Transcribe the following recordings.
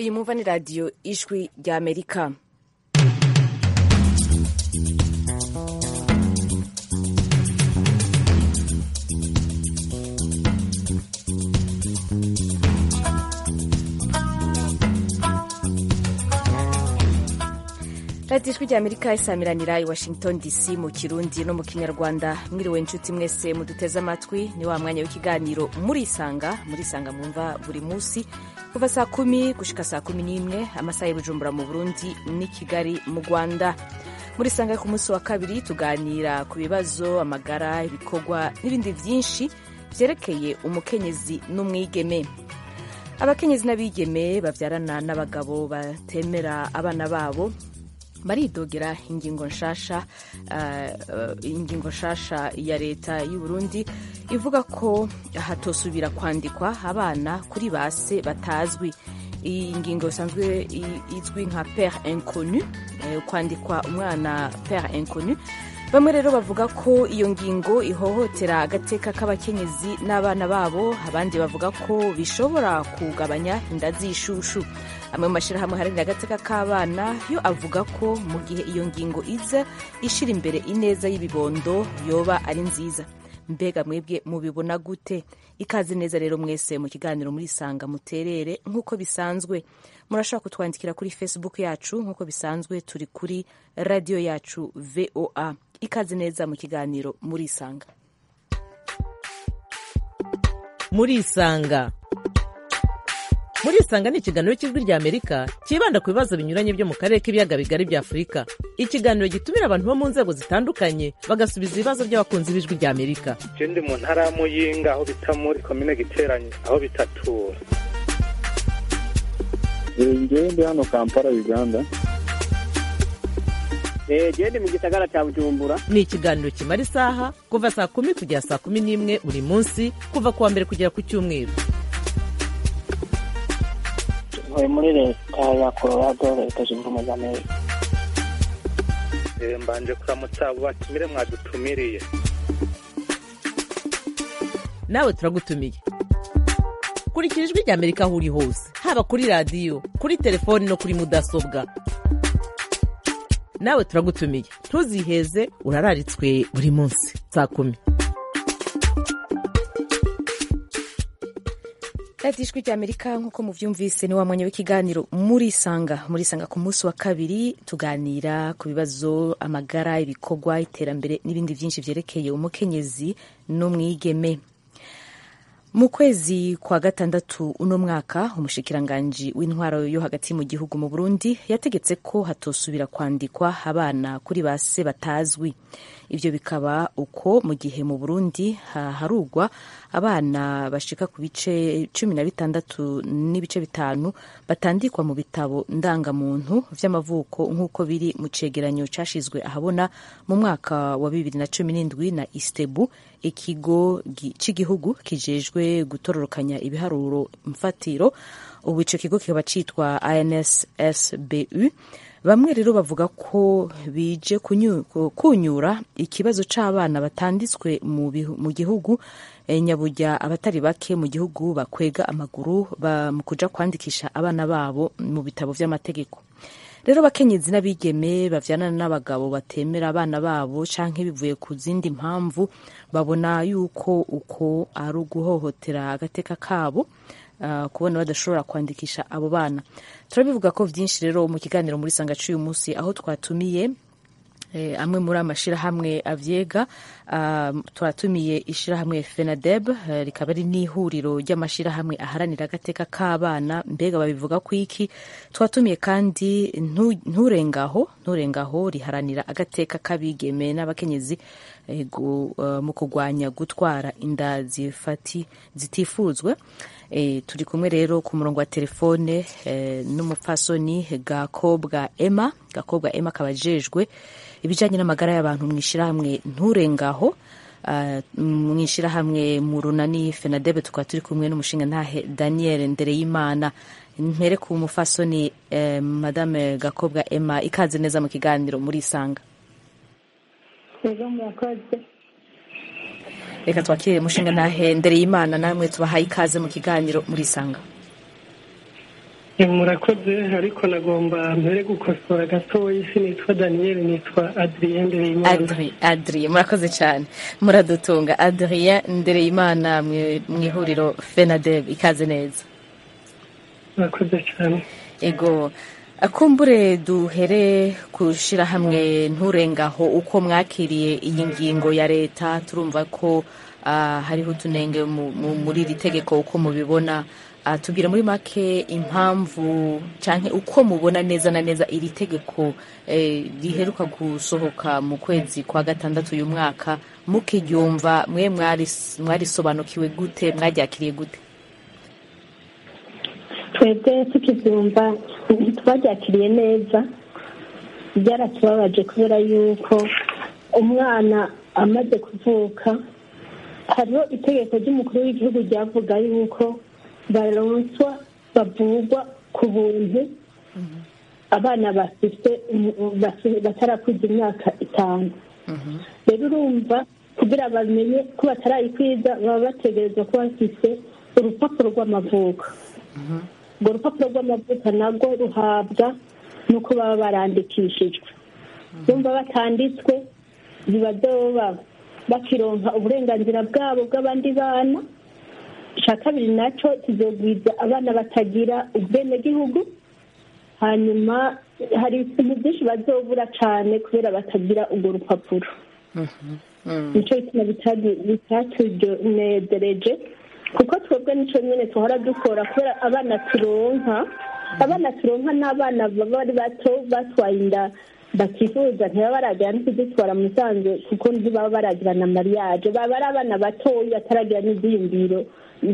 iyi mwumva ni radiyo ijwi rya amerika radiyo ijwi rya amerika isamiranira i washington dc mu kirundi no mu kinyarwanda mwiriwe inshuti mwese muduteze amatwi ni wa mwanya w'ikiganiro murisanga murisanga mwumva buri munsi kuva saa kumi gushika saa kumi n'imwe amasaha y'ubujumbura mu burundi n'i kigali mu rwanda murisanga ku munsi wa kabiri tuganira ku bibazo amagara ibikorwa n'ibindi byinshi byerekeye umukenyezi n'umwigeme abakenyezi n'abigeme babyarana n'abagabo batemera abana babo baridogera ingingo nshasha uh, ingingo nshasha ya leta y'u Burundi ivuga ko hatosubira kwandikwa abana kuri base batazwi iyi ngingo isanzwe izwi nka pere inconnu eh, kwandikwa umwana pere inconnu bamwe rero bavuga ko iyo ngingo ihohotera agateka k'abakenyezi n'abana babo abandi bavuga ko bishobora kugabanya inda z'ishushu amwe mu mashyirahamwe haranira agateka k'abana yo avuga ko mu gihe iyo ngingo iza ishyira imbere ineza y'ibibondo yoba ari nziza mbega mwebwe mubibona gute ikaze neza rero mwese mu kiganiro murisanga muterere nk'uko bisanzwe murashobora kutwandikira kuri facebook yacu nk'uko bisanzwe turi kuri radiyo yacu voa ikaze neza mu kiganiro murisanga murisanga murisanga ni ikiganiro cy'ijwi rya amerika cyibanda ku bibazo binyuranye byo mu karere k'ibiyaga bigari bya afurika ikiganiro gitumira abantu bo mu nzego zitandukanye bagasubiza ibibazo by'abakunzi b'ijwi rya amerika je ndi mu ntara ya muyinga aho bita muri komine giteranye aho bitatura ngewe ndi hano kampala uganda gende mu gisagara cya bujumbura ni ikiganiro kimara isaha kuva saa kumi kugera saa kumi n'imwe buri munsi kuva ku wa mbere kugera ku cyumweru ntuye muri leta ya colorado leta zunze ubumwe za amerika mbanje kuramutsa abo batumire mwadutumiriye nawe turagutumiye kurikira ijwi rya amerika aho uri hose haba kuri radiyo kuri telefoni no kuri mudasobwa nawe turagutumiye ntuziheze urararitswe buri munsi saa kumi radiyo ijwi rya amerika nk'uko mubyumvise ni wa mwanya w'ikiganiro murisanga murisanga ku munsi wa kabiri tuganira ku bibazo amagara ibikorwa iterambere n'ibindi byinshi byerekeye umukenyezi n'umwigeme mu kwezi kwa gatandatu uno mwaka umushikiranganji w'intwaro yo hagati mu gihugu mu burundi yategetse ko hatosubira kwandikwa abana kuri base batazwi ibyo bikaba uko mu gihe mu burundi harugwa abana bashika ku bice cumi na bitandatu n'ibice bitanu batandikwa mu bitabo ndangamuntu vy'amavuko nk'uko biri mu cegeranyo cashizwe ahabona mu mwaka wa bibiri na cumi n'indwi na istebu ikigo cy'igihugu kijejwe gutororokanya ibiharuro mfatiro ubu ico kigo kikaba citwa INSSBU bamwe rero bavuga ko bije kunyura ikibazo c'abana batanditswe mu gihugu nyabujya abatari bake mu gihugu bakwega amaguru mu kuja kwandikisha abana babo mu bitabo vy'amategeko rero abakenyezi n'abigeme bavyana n'abagabo batemera abana babo canke bivuye ku zindi mpamvu babona yuko uko ari uguhohotera agateka kabo uh, kubona badashobora kwandikisha abo bana turabivuga ko vyinshi rero mu kiganiro muri sanga c'uyu munsi aho twatumiye eh, amwe muri amashirahamwe avyega uh, twatumiye ishirahamwe FENADEB uh, rikaba ari n'ihuriro ry'amashirahamwe aharanira agateka k'abana mbega babivuga ku iki twatumiye kandi nturengaho nturengaho riharanira agateka k'abigeme n'abakenyezi eh, uh, mu kurwanya gutwara inda zifati zitifuzwe E, turi kumwe rero ku murongo wa telefone e, n'umupfasoni gakobwa Emma gakobwa Emma kabajejwe ibijanye n'amagara y'abantu mwishirahamwe nturengaho uh, mwishirahamwe mu runani Fenadebe tukaba turi kumwe n'umushinga ntahe Daniel Ndereyimana mpere ku mupfasoni eh, madame gakobwa Emma ikaze neza mu kiganiro muri isanga Ego murakoze reka twakire mushinga ntahe ndereye imana namwe tubahaye ikaze mu kiganiro murisanga murakoze ariko nagomba mbere gukosora gatoya isi nitwa daniyeli nitwa adrien ndereyimana Adri Adrien murakoze cyane muradutunga Adrien Ndereyimana mwe- mu ihuriro FENADEB ikaze neza murakoze cyane ego akumbure duhere kushira hamwe nturengaho uko mwakiriye iyi ngingo ya leta turumva ko ah, hariho utunenge mu- mu- muri iri tegeko uko mubibona Ah, tubwira muri make impamvu canke uko mubona neza na neza iri tegeko eh, riheruka gusohoka mu kwezi kwa gatandatu uyu mwaka mukiryumva mwe mwaris- mwarisobanukiwe gute mwaryakiriye gute twebwe tukibyumva ntitwabyakiriye neza byaratubabaje kubera yuko umwana amaze kuvuka hariho itegeko ry'umukuru w'igihugu ryavuga yuko baronswa bavurwa ku buntu abana bafite basi- batarakuza imyaka itanu rero urumva kugira bamenye ko batarayikwiza baba bategerezwa kuba bafite urupapuro rw'amavuko urwo rupapuro rw'amavuko narwo ruhabwa n'uko baba barandikishijwe bumva batanditswe biba byoba bakironka uburenganzira bwabo bw'abandi bana icya kabiri nacyo kizogwiza abana batagira ubwenegihugu hanyuma hari ibintu byinshi bazobura cyane kubera batagira urwo rupapuro nicyo bituma bitatunezereje kuko twebwe nicyo nyine tuhora dukora kubera abana turonka abana turonka n'abana baba ari bato batwaye inda bakifuza ntibaba baragira no kuzitwara musanze kuko ntibaba baragira na mariage baba ari abana batoya bataragira n'ibyiyumviro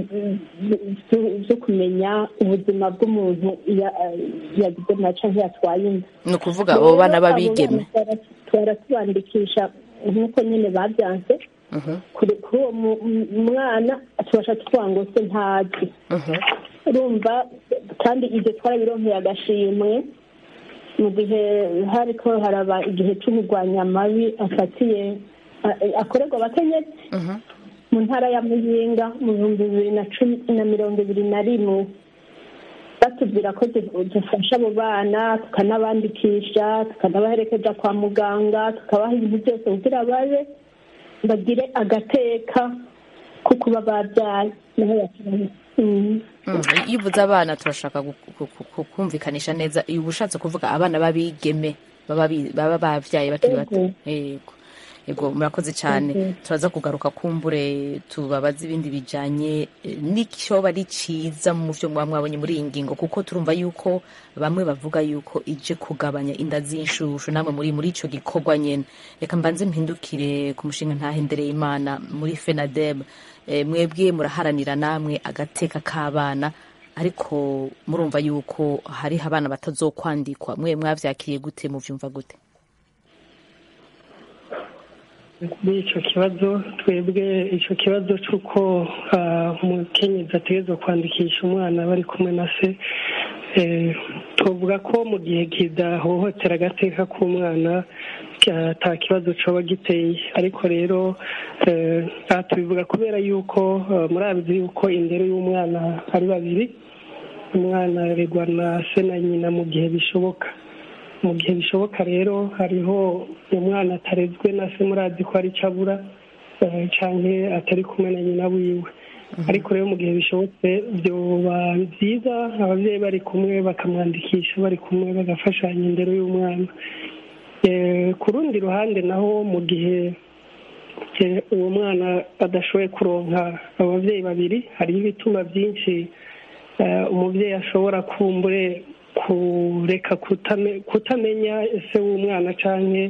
zo kumenya ubuzima bw'umuntu yagize maca nk'iyatwaye inda ni ukuvuga abo bana b'abigeme twara tubandikisha nk'uko nyine babyanze kuri uwo mwana tubasha tuvuga ngo se ntazi urumva kandi ibyo twarabironkeye agashimwe mu gihe hariko haraba igihe cy'umurwanya amabi afatiye akorerwa abakenyezi mu ntara ya muyinga mu bihumbi bibiri na cumi na mirongo ibiri na rimwe batubwira ko dufasha abo bana tukanabandikisha tukanabaherekeza kwa muganga tukabaha ibintu byose kugira babe bagire agateka ko kuba babyaye naho yakibaye iyo uvuze abana turashaka kumvikanisha neza uba ushatse kuvuga abana b'abigeme baba babyaye bakiri bato yego yego murakoze cyane turaza kugaruka kumbure tubabaza ibindi bijyanye n'icyo bari cyiza mu byo muba mwabonye muri iyi ngingo kuko turumva yuko bamwe bavuga yuko ije kugabanya inda z'inshushu namwe muri muri icyo gikorwa nyine reka mbanze mpindukire ku mushinga ntahendereye imana muri fenadeb mwebwe muraharanira namwe agateka k'abana ariko murumva yuko hariho abana batazokwandikwa mwe mwabyakiriye gute mubyumva gute kuri icyo kibazo twebwe icyo kibazo cy'uko umukenyezi ategerezwa kwandikisha umwana bari kumwe na se tuvuga ko mu gihe kidahohotera agateka k'umwana nta kibazo cyaba giteye ariko rero aha tubivuga kubera yuko murabizi yuko indero y'umwana ari babiri umwana aregwa na se na nyina mu gihe bishoboka mu gihe bishoboka rero hariho umwana atarezwe na se murazi ko ari abura cyangwa atari kumwe na nyina wiwe ariko rero mu gihe bishobotse byoba byiza ababyeyi bari kumwe bakamwandikisha bari kumwe bagafashanya indero y'umwana ku rundi ruhande naho mu gihe uwo mwana adashoboye kuronka ababyeyi babiri hariho ibituma byinshi umubyeyi ashobora kumbure kureka kutamenya ese w'umwana cyangwa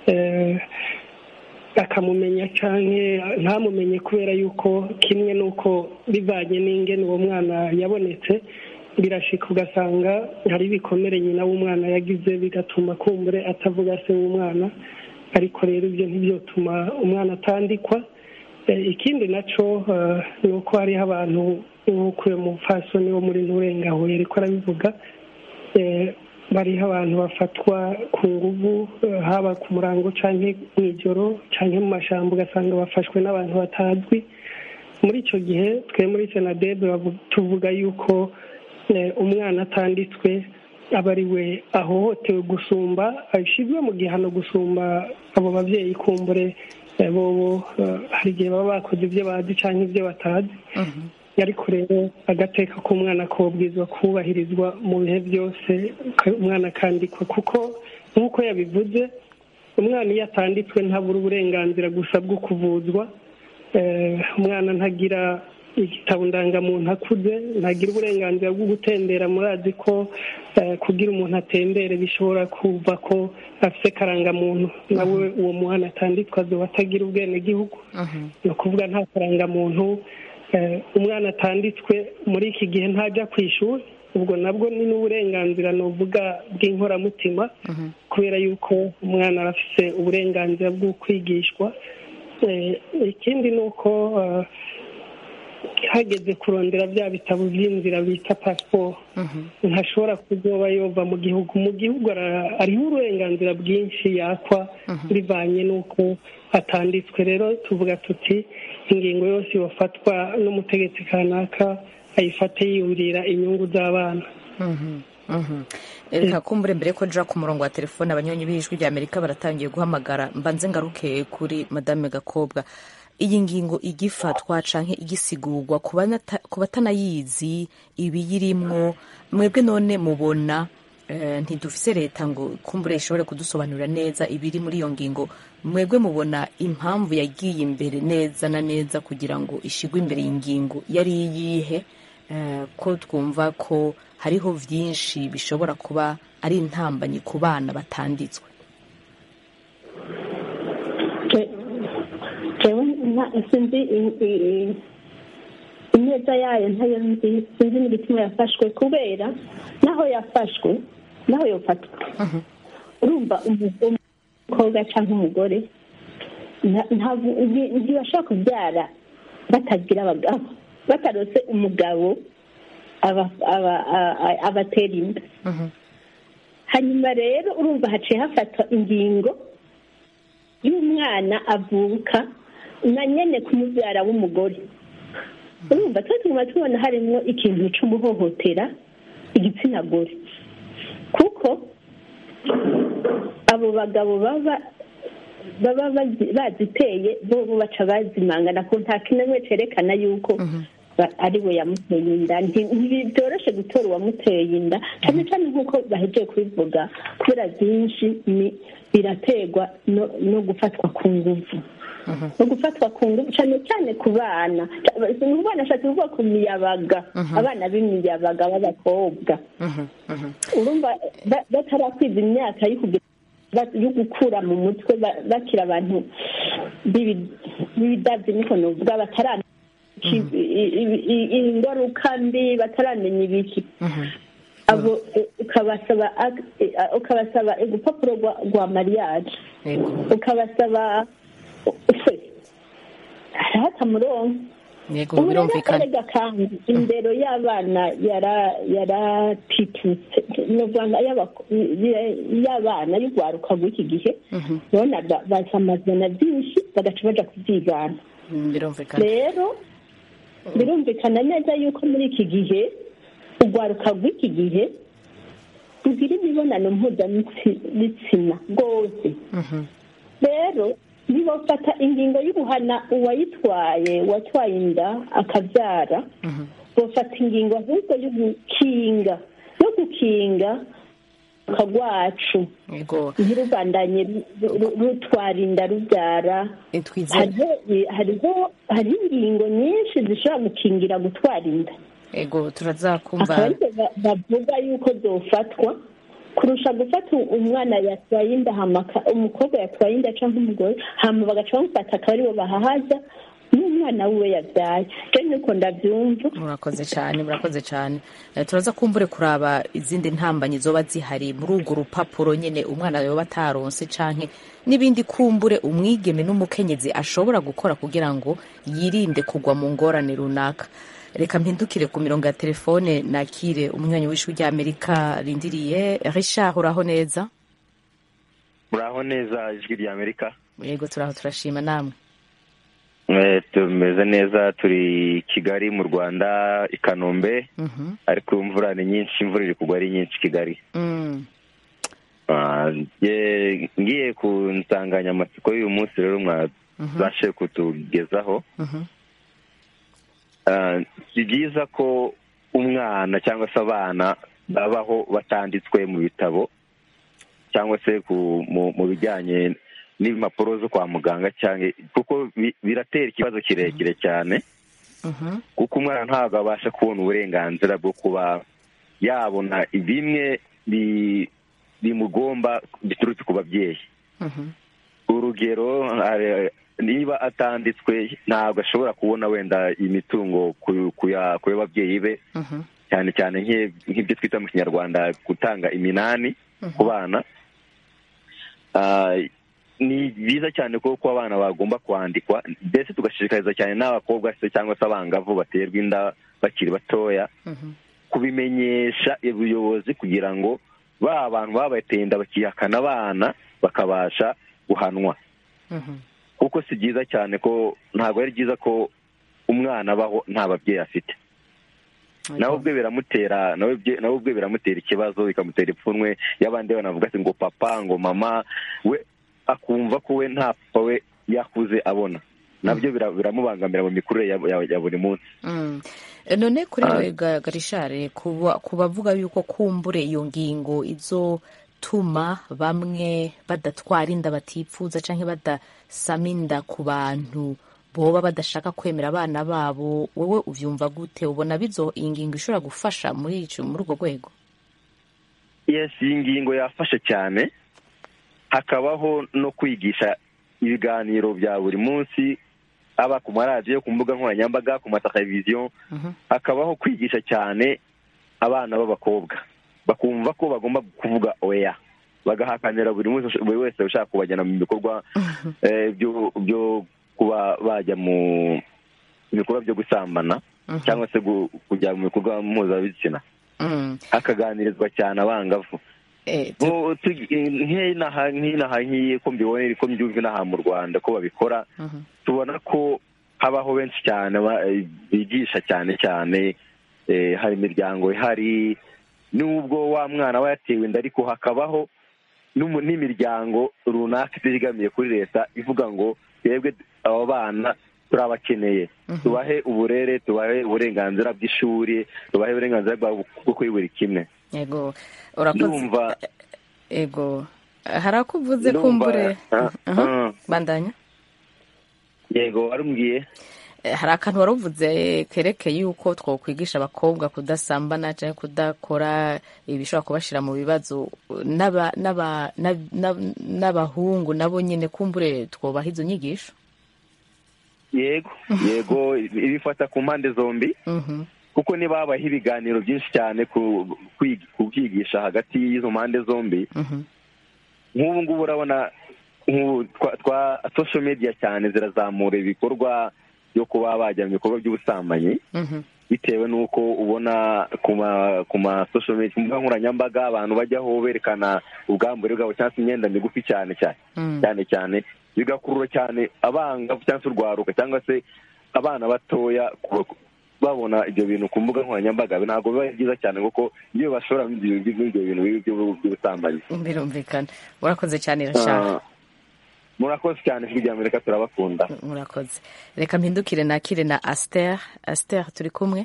akamumenya cyangwa ntamumenye kubera yuko kimwe n'uko bivanye n'ingene uwo mwana yabonetse birashika ugasanga hari ibikomere nyina w'umwana yagize bigatuma kumbure atavuga se w'umwana ariko rero ibyo ntibyotuma umwana atandikwa ikindi nacyo ni uko hariho abantu nk'uko uyu mupfasoni wo muri nturengaho ariko arabivuga bariho abantu bafatwa ku nguvu haba ku murango cyangwa mu ijoro cyangwa mu mashyamba ugasanga bafashwe n'abantu batazwi muri icyo gihe twe muri senadebe tuvuga yuko umwana atanditswe aba ari we ahohotewe gusumba ashyizwe mu gihano gusumba abo babyeyi kumbure bobo hari igihe baba bakoze ibyo bazi cyangwa ibyo batazi ariko rero agateka k'umwana kobwizwa kubahirizwa mu bihe byose umwana akandikwa kuko nk'uko yabivuze umwana iyo atanditswe ntabura uburenganzira gusa bwo kuvuzwa umwana ntagira igitabo ndangamuntu akuze ntagira uburenganzira bwo gutembera murazi ko kugira umuntu atembere bishobora kuva ko afite karangamuntu nawe uwo mwana atanditswe azoba atagira ubwenegihugu ni ukuvuga nta karangamuntu umwana atanditswe muri iki gihe ntajya ku ishuri ubwo nabwo ni n'uburenganzira nuvuga bw'inkoramutima kubera yuko umwana arafite uburenganzira bwo kwigishwa ikindi ni uko hageze kurondera bya bitabo by'inzira bita pasiporo ntashobora kuzoba yova mu gihugu mu gihugu hariho uburenganzira bwinshi yakwa bivanye n'uko atanditswe rero tuvuga tuti ingingo yose yafatwa n'umutegetsi kanaka ayifate yiyumvira inyungu z'abana reka kumbure mbere ko nja ku murongo wa telefone abanyonyi b'ijwi rya amerika baratangiye guhamagara mbanze ngaruke kuri madame gakobwa iyi ngingo igifatwa canke igisigurwa ku batanayizi ibiyirimwo mwebwe none mubona ntidufise leta ngo kumbure ishobore kudusobanurira neza ibiri muri iyo ngingo mwebwe mubona impamvu yagiye imbere neza na neza kugira ngo ishigwe imbere y'ingingo yari iyihe ko twumva ko hariho byinshi bishobora kuba ari intambanyi ku bana batanditswe sinzi ineza yayo ntayo nzi sinzi n'igituma yafashwe kubera naho yafashwe naho yofatwa urumva umukobwa cyangwa umugore ntibashobora kubyara batagira abagabo batarose umugabo abatera inda hanyuma rero urumva haciye hafatwa ingingo y'umwana avuka na nyine kumubyara w'umugore urumva tuba tuguma tubona harimo ikintu cyo guhohotera igitsina gore kuko abo bagabo baba baba baziteye bo baca bazimangana ko nta kintu cyerekana yuko ari we yamuteye inda ntibyoroshye gutora uwamuteye inda cyane cyane nk'uko bahejeje kubivuga kubera byinshi biraterwa no gufatwa ku nguvu no gufatwa ku nguvu cyane cyane ku bana ni bana ashatse kuvuga ku miyabaga abana b'imiyabaga b'abakobwa urumva batarakwiza imyaka yo gukura mu mutwe bakira abantu b'ibidabyo niko nuvuga bataramenya ingaruka mbi bataramenya ibiki abo ukabasaba ukabasaba urupapuro rwa mariage ukabasaba hata murongo yego birumvikana kandi indero y'abana yaratitutse y'abana y'urwaruka rw'iki gihe urabona basamazana byinshi bagaca baja kubyigana birumvikana rero birumvikana neza yuko muri iki gihe urwaruka rw'iki gihe rugira imibonano mpuzabitsina rwose rero ntibafata ingingo y'ubuhana uwayitwaye uwatwaye inda akabyara bafata ingingo ahubwo yo gukinga yo gukinga rwacu ntirubandanye rutwara inda rubyara hariho ingingo nyinshi zishobora gukingira gutwara inda ego turazakumva bavuga yuko zofatwa kurusha gufata umwana yatwaye inda umukobwa yatwaye inda cyangwa umugore hama bagaca bamufata akaba aribo bahahaza n'umwana wiwe yabyaye rero niko ndabyumva murakoze cyane murakoze cyane turaza kumbure kuraba izindi ntambanyi zoba zihari muri urwo rupapuro nyine umwana yoba ataronse canke n'ibindi kumbure umwigeme n'umukenyezi ashobora gukora kugira ngo yirinde kugwa mu ngorane runaka reka mpindukire ku mirongo ya telefone nakire umunywanyi w'ishuri ry'amerika rindiriye richard uraho neza muraho neza ijwi ry'amerika yego turaho turashima namwe tumeze neza turi kigali mu rwanda i kanombe ariko imvura ni nyinshi imvura iri kugwa ari nyinshi kigali ngiye ku nsanganyamatsiko y'uyu munsi rero mwabashe kutugezaho si byiza ko umwana cyangwa se abana babaho batanditswe mu bitabo cyangwa se mu bijyanye n'impapuro zo kwa muganga cyangwa kuko biratera ikibazo kirekire cyane kuko umwana ntabwo abasha kubona uburenganzira bwo kuba yabona bimwe bimugomba biturutse ku babyeyi urugero niba atanditswe ntabwo ashobora kubona wenda imitungo ku y'ababyeyi be cyane cyane nk'ibyo twita mu kinyarwanda gutanga iminani ku bana ni byiza cyane kuko abana bagomba kwandikwa mbese tugashishikariza cyane n'abakobwa se cyangwa se abangavu baterwa inda bakiri batoya kubimenyesha ubuyobozi kugira ngo ba bantu babateye inda bakihakana abana bakabasha guhanwa kuko si byiza cyane ko ntabwo ari byiza ko umwana abaho nta babyeyi afite nawe ubwe biramutera nawe ubwe biramutera ikibazo bikamutera ipfunwe y'abandi banavuga ati ngo papa ngo mama we akumva ko we nta papa we yakuze abona nabyo biramubangamira mu mikurire ya buri munsi none kuri we garishare ku bavuga yuko kumbure iyo ngingo izotuma bamwe badatwara inda batipfuza cyangwa badasama inda ku bantu boba badashaka kwemera abana babo wowe ubyumva gute ubona bizo iyi ngingo ishobora gufasha muri muri urwo rwego yesi iyi ngingo yafashe cyane hakabaho no kwigisha ibiganiro bya buri munsi aba ku maradiyo ku mbuga nkoranyambaga ku mateleviziyo hakabaho kwigisha cyane abana b'abakobwa bakumva ko bagomba kuvuga oya bagahakanira buri buri wese ushaka kubajyana mu bikorwa byo kuba bajya mu bikorwa byo gusambana cyangwa se kujya mu bikorwa mpuzabitsina hakaganirizwa cyane abangavu nk'inaha nk'iyi ko mbibonera ko mbyumva inaha mu rwanda ko babikora tubona ko habaho benshi cyane bigisha cyane cyane hari imiryango ihari n'ubwo wa mwana aba yatewe inda ariko hakabaho n'imiryango runaka itegamiye kuri leta ivuga ngo twebwe aba bana turabakeneye tubahe uburere tubahe uburenganzira bw'ishuri tubahe uburenganzira bwo kuri buri kimwe yego urakoze yego hari ako uvuze kumbure bandanya yego warumbwiye hari akantu wari uvuze kerekeye yuko twakwigisha abakobwa kudasambana cyangwa kudakora ibishobora kubashyira mu bibazo n'abahungu nabo nyine kumbure twubaha izo nyigisho yego yego ibifata ku mpande zombi kuko niba habaho ibiganiro byinshi cyane ku byigisha hagati y'izo mpande zombi nk'ubu ngubu urabona twa social media cyane zirazamura ibikorwa byo kuba bajya mu bikorwa by'ubusambanyi bitewe n'uko ubona ku ma social media ku mbuga nkoranyambaga abantu bajyaho berekana ubwambure bwabo cyangwa se imyenda migufi cyane cyane cyane cyane bigakurura cyane abangavu cyangwa se urwaruka cyangwa se abana batoya babona ibyo bintu ku mbuga nkoranyambaga ntabwo biba byiza cyane kuko iyo bashobora ibyo bintu by'ubusambanyi birumvikana urakoze cyane irashaka murakoze cyane ijwi rya amerika turabakunda murakoze reka mpindukire nakire na asiteri asiteri turi kumwe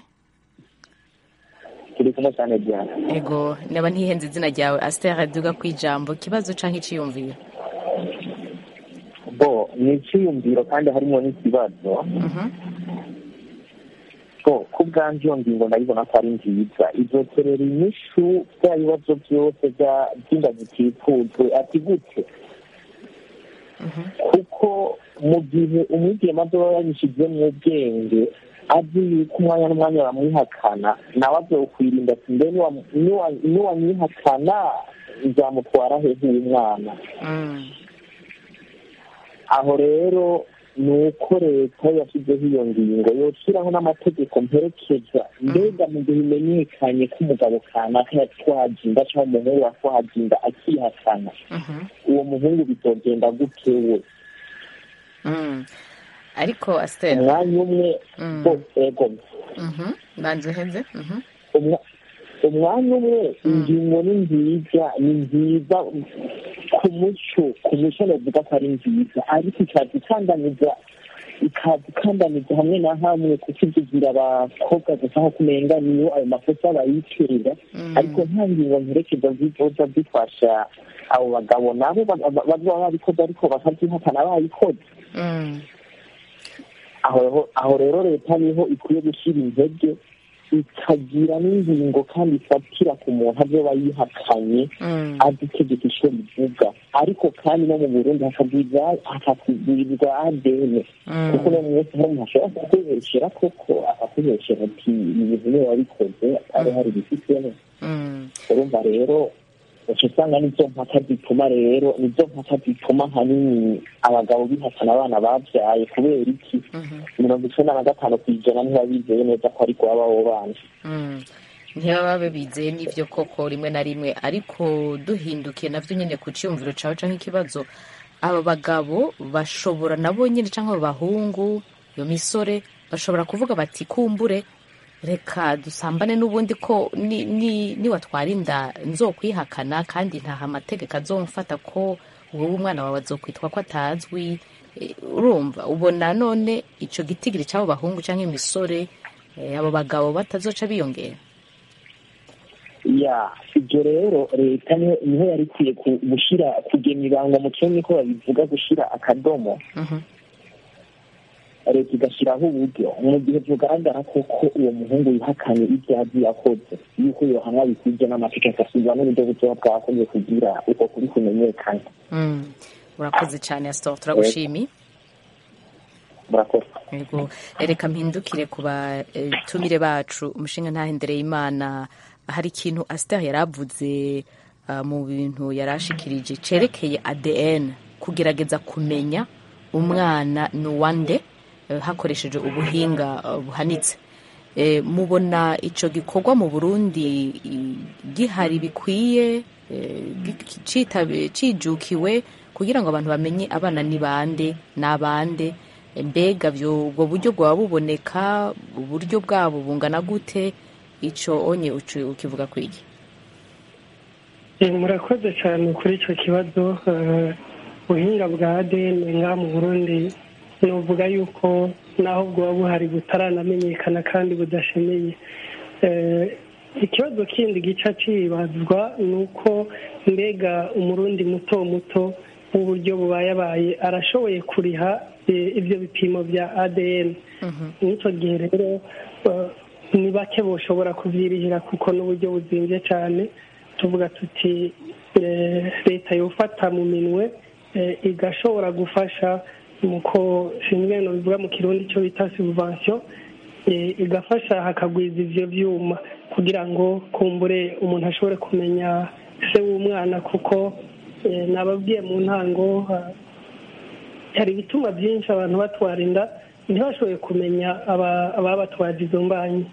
turi kumwe cyane cyane ego niba ntihenze izina ryawe asiteri duga ku ijambo ikibazo cyangwa icyiyumviro bo ni icyiyumviro kandi harimo n'ikibazo ko ku bwanjye iyo ngingo ndayibona ko ari nziza izoterera inyishu bya bibazo byose by'inda zitifujwe ati gute kuko mu gihe umwigema azoba yabishyizemo ubwenge azi yuko umwanya n'umwanya bamwihakana nawe azokwirinda ati mbe niwamwihakana nzamutwara he nk'umwana aho rero ni uko leta yashyizeho iyo ngingo yoshyiraho n'amategeko mperekeza mbega mu gihe imenyekanye ko umugabo kanaka yatwaje inda cyangwa umuhungu watwaje inda akihakana uwo muhungu bizogenda gute we ariko asiteri umwanya umwe bo ego banze uheze umwa- umwanya umwe ingingo ni nziza ni nziza ku muco ku muco navuga ko ari nziza ariko ikaza ikandamiza ikaza ikandamiza hamwe na hamwe kuko ivugira abakobwa gusa nko kumenga niyo ayo makosa bayitera ariko nta ngingo mperekeza zizoza zifasha abo bagabo nabo ba- ba- bazaba babikoze ariko bakabyihakana bayikoze aho aho rero leta niho ikwiye gushyira intege ikagira n'ingingo kandi ifatira ku muntu azoba yihakanye azi itegeko icyo rivuga ariko kandi no mu burundi hakabwirwa hakakubwirwa adene kuko no munsi hari umuntu ashobora kukubeshyera koko akakubeshyera ati ibi bintu niwe wabikoze atari hari ibifitemo urumva rero uca usanga nizo mpaka zituma rero nizo mpaka zituma ahanini abagabo bihakana abana babyaye kubera iki mirongo icyenda na gatanu ku ijana ntiba bizeye neza ko ariko baba abo bana ntibaba bizeye n'ibyo koko rimwe na rimwe ariko duhindukiye nabyo nyine ku cyumviro cyawe cyangwa ikibazo aba bagabo bashobora nabo nyine cyangwa abo bahungu iyo misore bashobora kuvuga bati kumbure reka dusambane n'ubundi ko ni- ni- niwatwara inda nzokwihakana kandi ntaha amategeko azomfata ko wowe umwana wawe azokwitwa ko atazwi Eh, urumva ubona none icyo gitigiri cy'abo bahungu cyangwa imisore eh, abo bagabo batazoca biyongera ya ibyo rero leta niho niho yari ikwiye ku- gushyira kugena ibanga mu kigo niko babivuga gushyira akadomo leta igashyiraho uburyo mu gihe bugaragara koko uwo muhungu yihakanye ibyo yagiye akoze yuko yohanwa bikwibye n'amategeko asubira n'uburyo butoya bwakoze kugira uko kuri kumenyekana Mm. urakoze cyane astor turagushimiye murakoze yego reka mpindukire ku batumire bacu umushinga ntahendereye imana hari ikintu asitari yari avuze ah, mu bintu yari ashikirije cyerekeye adn kugerageza kumenya umwana ni uwande eh, hakoresheje ubuhinga ah, buhanitse Eh, mubona icyo gikorwa mu burundi i- gihari bikwiye eh, gi- citabe- cijukiwe kugira ngo abantu bamenye abana ni bande ni abande mbega byo ubwo buryo bwaba buboneka uburyo bwabo bungana gute icyo onye uci- ukivuga ku iki Eh, murakoze cyane kuri icyo kibazo eh, ubuhinga bwa ADN ngaha mu Burundi nuvuga yuko naho bwaba buhari butaranamenyekana kandi budashemeye Eh, ikibazo kindi gica cibazwa ni uko mbega umurundi muto muto w'uburyo bubayabaye arashoboye kuriha eh, ibyo bipimo bya ADN n'icyo gihe rero eh, ni bake boshobora kubyirihira kuko n'uburyo buzimbye cyane tuvuga tuti eh, leta yofata mu minwe eh, igashobora gufasha muko sinzi no bivuga mu kirundi cyo bita subvention eh, igafasha hakagwiza ivyo vyuma kugira ngo kumbure umuntu ashobore kumenya se w'umwana kuko eh, nababwiye mu ntango ah, hari ibituma byinshi abantu batwara inda ntibashoboye kumenya aba- ababatwaje izo mbanyi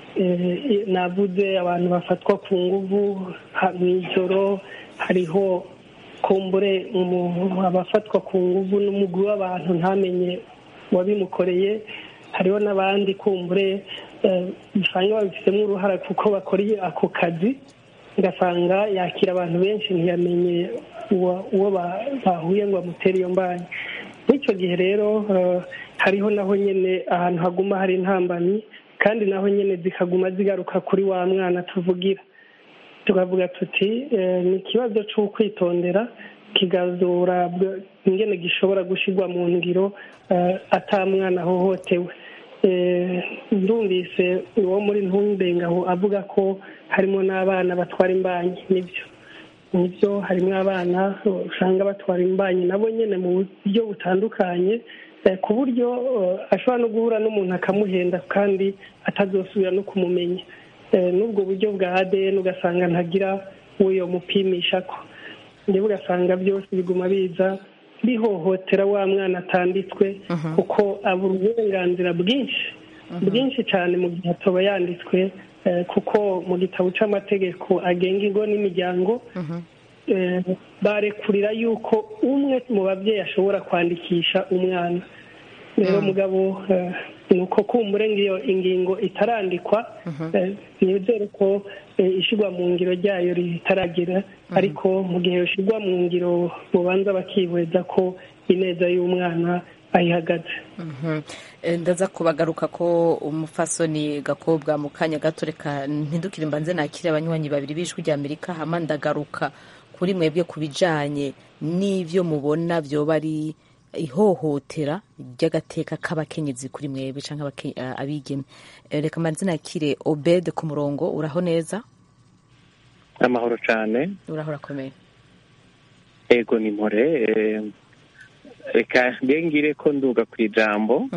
Eh, navuze abantu bafatwa ku nguvu ha- mw'ijoro hariho kumbure umuntu abafatwa ku nguvu n'umugwi w'abantu ntamenye wabimukoreye hariho n'abandi kumbure eh, usanga babifitemo uruhara kuko bakora ako kazi ugasanga yakira abantu benshi ntiyamenye uwa- uwo ba- bahuye ngo bamutere iyo mbanyi n'icyo gihe rero eh, hariho naho nyine ahantu haguma hari intambamyi kandi naho nyine zikaguma zigaruka kuri wa mwana tuvugira tukavuga tuti eh, ni ikibazo cy'ukwitondera kigazura bwa- ingene gishobora gushyirwa mu ngiro eh, ata mwana ahohotewe Eh, ndumvise uwo muri ntundengaho avuga ko harimo n'abana batwara imbanyi nibyo nibyo harimo abana usanga batwara imbanyi nabo nyine mu buryo butandukanye eh, ku buryo eh, ashobora no guhura n'umuntu akamuhenda kandi atazosubira no kumumenya Eh, n'ubwo buryo bwa ADN ugasanga ntagira uwo yomupimisha ko ndetse ugasanga byose biguma biza bihohotera wa mwana atanditswe kuko abura uburenganzira bwinshi bwinshi cyane mu gihe atoba yanditswe eh, kuko mu gitabo cy'amategeko agenga ingo n'imiryango eh, barekurira yuko umwe mu babyeyi ashobora kwandikisha umwana rero mugabo eh, ni uko kumbure ngiyo ingingo itarandikwa eh, nizere ko eh, ishigwa mu ngiro ryayo ritaragera ariko mu gihe yoshigwa mu ngiro bubanza bakihweza ko ineza y'umwana ayihagaze Mhm. Eh, ndaza kubagaruka ko umufasoni gakobwa mu kanya gato reka mpindukire mbanze nakire abanywanyi babiri b'ijwi rya amerika hama ndagaruka kuri mwebwe ku bijanye n'ivyo mubona vyoba ari ihohotera ry'agateka k'abakenyezi kuri mwebwe canke abake- eh, abigeme Eh, reka mbanze nakire obed ku murongo uraho neza amahoro cyane uraho urakomeye ego ni mpore eh, reka ngengire ko nduga ku ijambo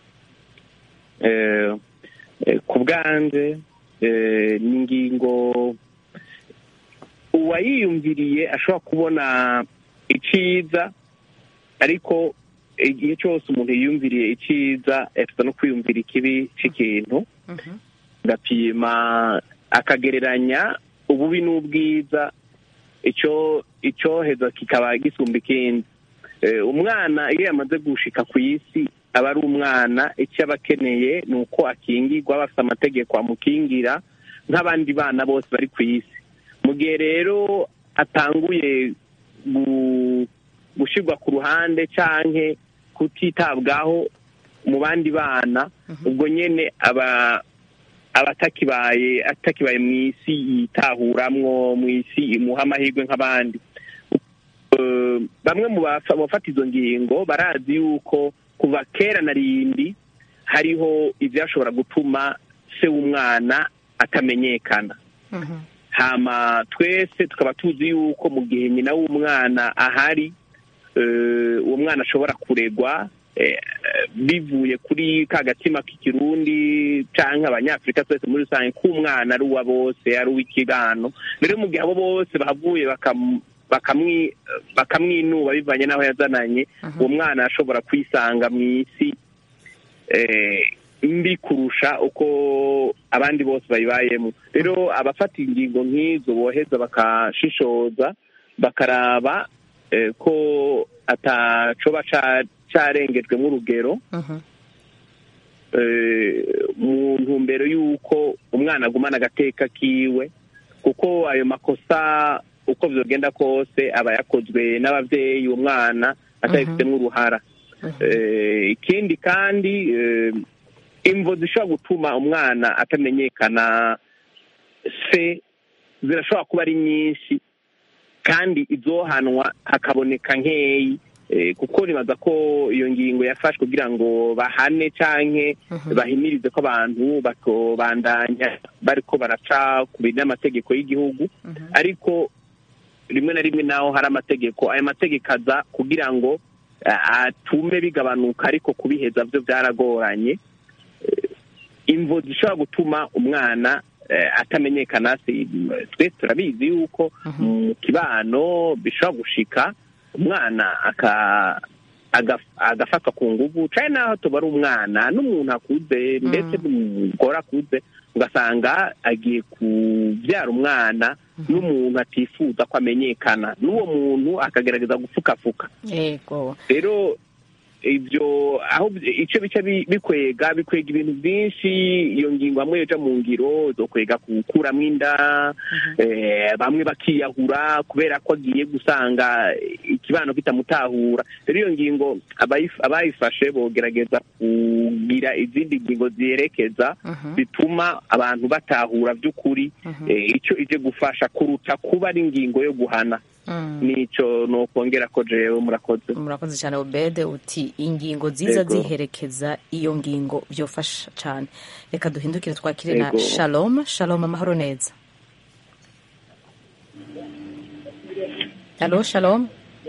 eh, eh, ku bwanje eh, ni ingingo uwayiyumviriye ashobora kubona iciza ariko igihe cyose umuntu yiyumviriye iciza afite no kwiyumvira ikibi cy'ikintu agapima akagereranya ububi n'ubwiza icyo icyoheza kikaba gisumba ikindi Eh, umwana iyo yamaze gushika ku isi aba ari umwana icyo aba akeneye ni uko akingirwa aba afite amategeko amukingira nk'abandi bana bose bari ku isi mu gihe rero atanguye gu- gushyirwa ku ruhande canke kutitabwaho mu bandi bana ubwo nyene aba aba atakibaye atakibaye mu isi yitahuramwo mu isi imuha amahirwe nk'abandi Eh, bamwe mu bafa- bafata izo ngingo barazi yuko kuva kera na rindi hariho ibyashobora gutuma se w'umwana atamenyekana hama twese tukaba tuzi yuko mu gihe nyina w'umwana ahari eh, uwo mwana ashobora kuregwa eh, bivuye kuri ka gatima k'ikirundi canke abanyafurika twese muri rusange k'umwana ari uwa bose ari uw'ikibano rero mu gihe abo bose bahavuye bakam- bakamwi- bakamwinuba bivanye n'aho yazananye uwo mwana ashobora kwisanga mu isi eh, mbi kurusha uko abandi bose bayibayemo rero abafata ingingo nk'izo boheza bakashishoza bakaraba eh, ko atacoba ca- carengejwemo urugero eh, mu ntumbero y'uko umwana agumana agateka kiwe kuko ayo makosa uko vyogenda kose aba yakozwe n'abavyeyi uwo mwana atabifitemo uruhara Eh, ikindi kandi eh, imvo zishobora gutuma umwana atamenyekana se zirashobora kuba ari nyinshi kandi izohanwa hakaboneka nkeyi eh, kuko nibaza ko iyo ngingo yafashwe kugira ngo bahane canke bahimirize ko abantu batobandanya bariko baraca ku bintu n'amategeko y'igihugu ariko rimwe na rimwe naho hari amategeko ayo mategeko aza kugira ngo a- atume bigabanuka ariko kubiheza byo byaragoranye Eh, imvo zishobora gutuma umwana eh, atamenyekana si twese turabizi yuko mu kibano bishobora gushika umwana aka agaf- agafatwa ku nguvu cane naho tuba ari umwana n'umuntu akuze ndetse n'umugore akuze ugasanga agiye kubyara umwana n'umuntu atifuza ko amenyekana n'uwo muntu akagerageza gupfukafuka yego rero ibyo aho icyo bica bi- bikwega bikwega ibintu byinshi iyo ngingo hamwe yoja mu ngiro zokwega gukuramo inda eh, bamwe bakiyahura kubera ko agiye gusanga ikibano kitamutahura rero iyo ngingo abayif- abayifashe bogerageza kugira izindi ngingo ziyerekeza bituma abantu batahura by'ukuri eh, icyo ije gufasha kuruta kuba ari ingingo yo guhana nico nokongera ko jewe murakoze murakoze cyane obede uti ingingo nziza Yego. ziherekeza iyo ngingo byofasha cyane reka duhindukire twakire na Yego. shalom shalom amahoro neza halo shalom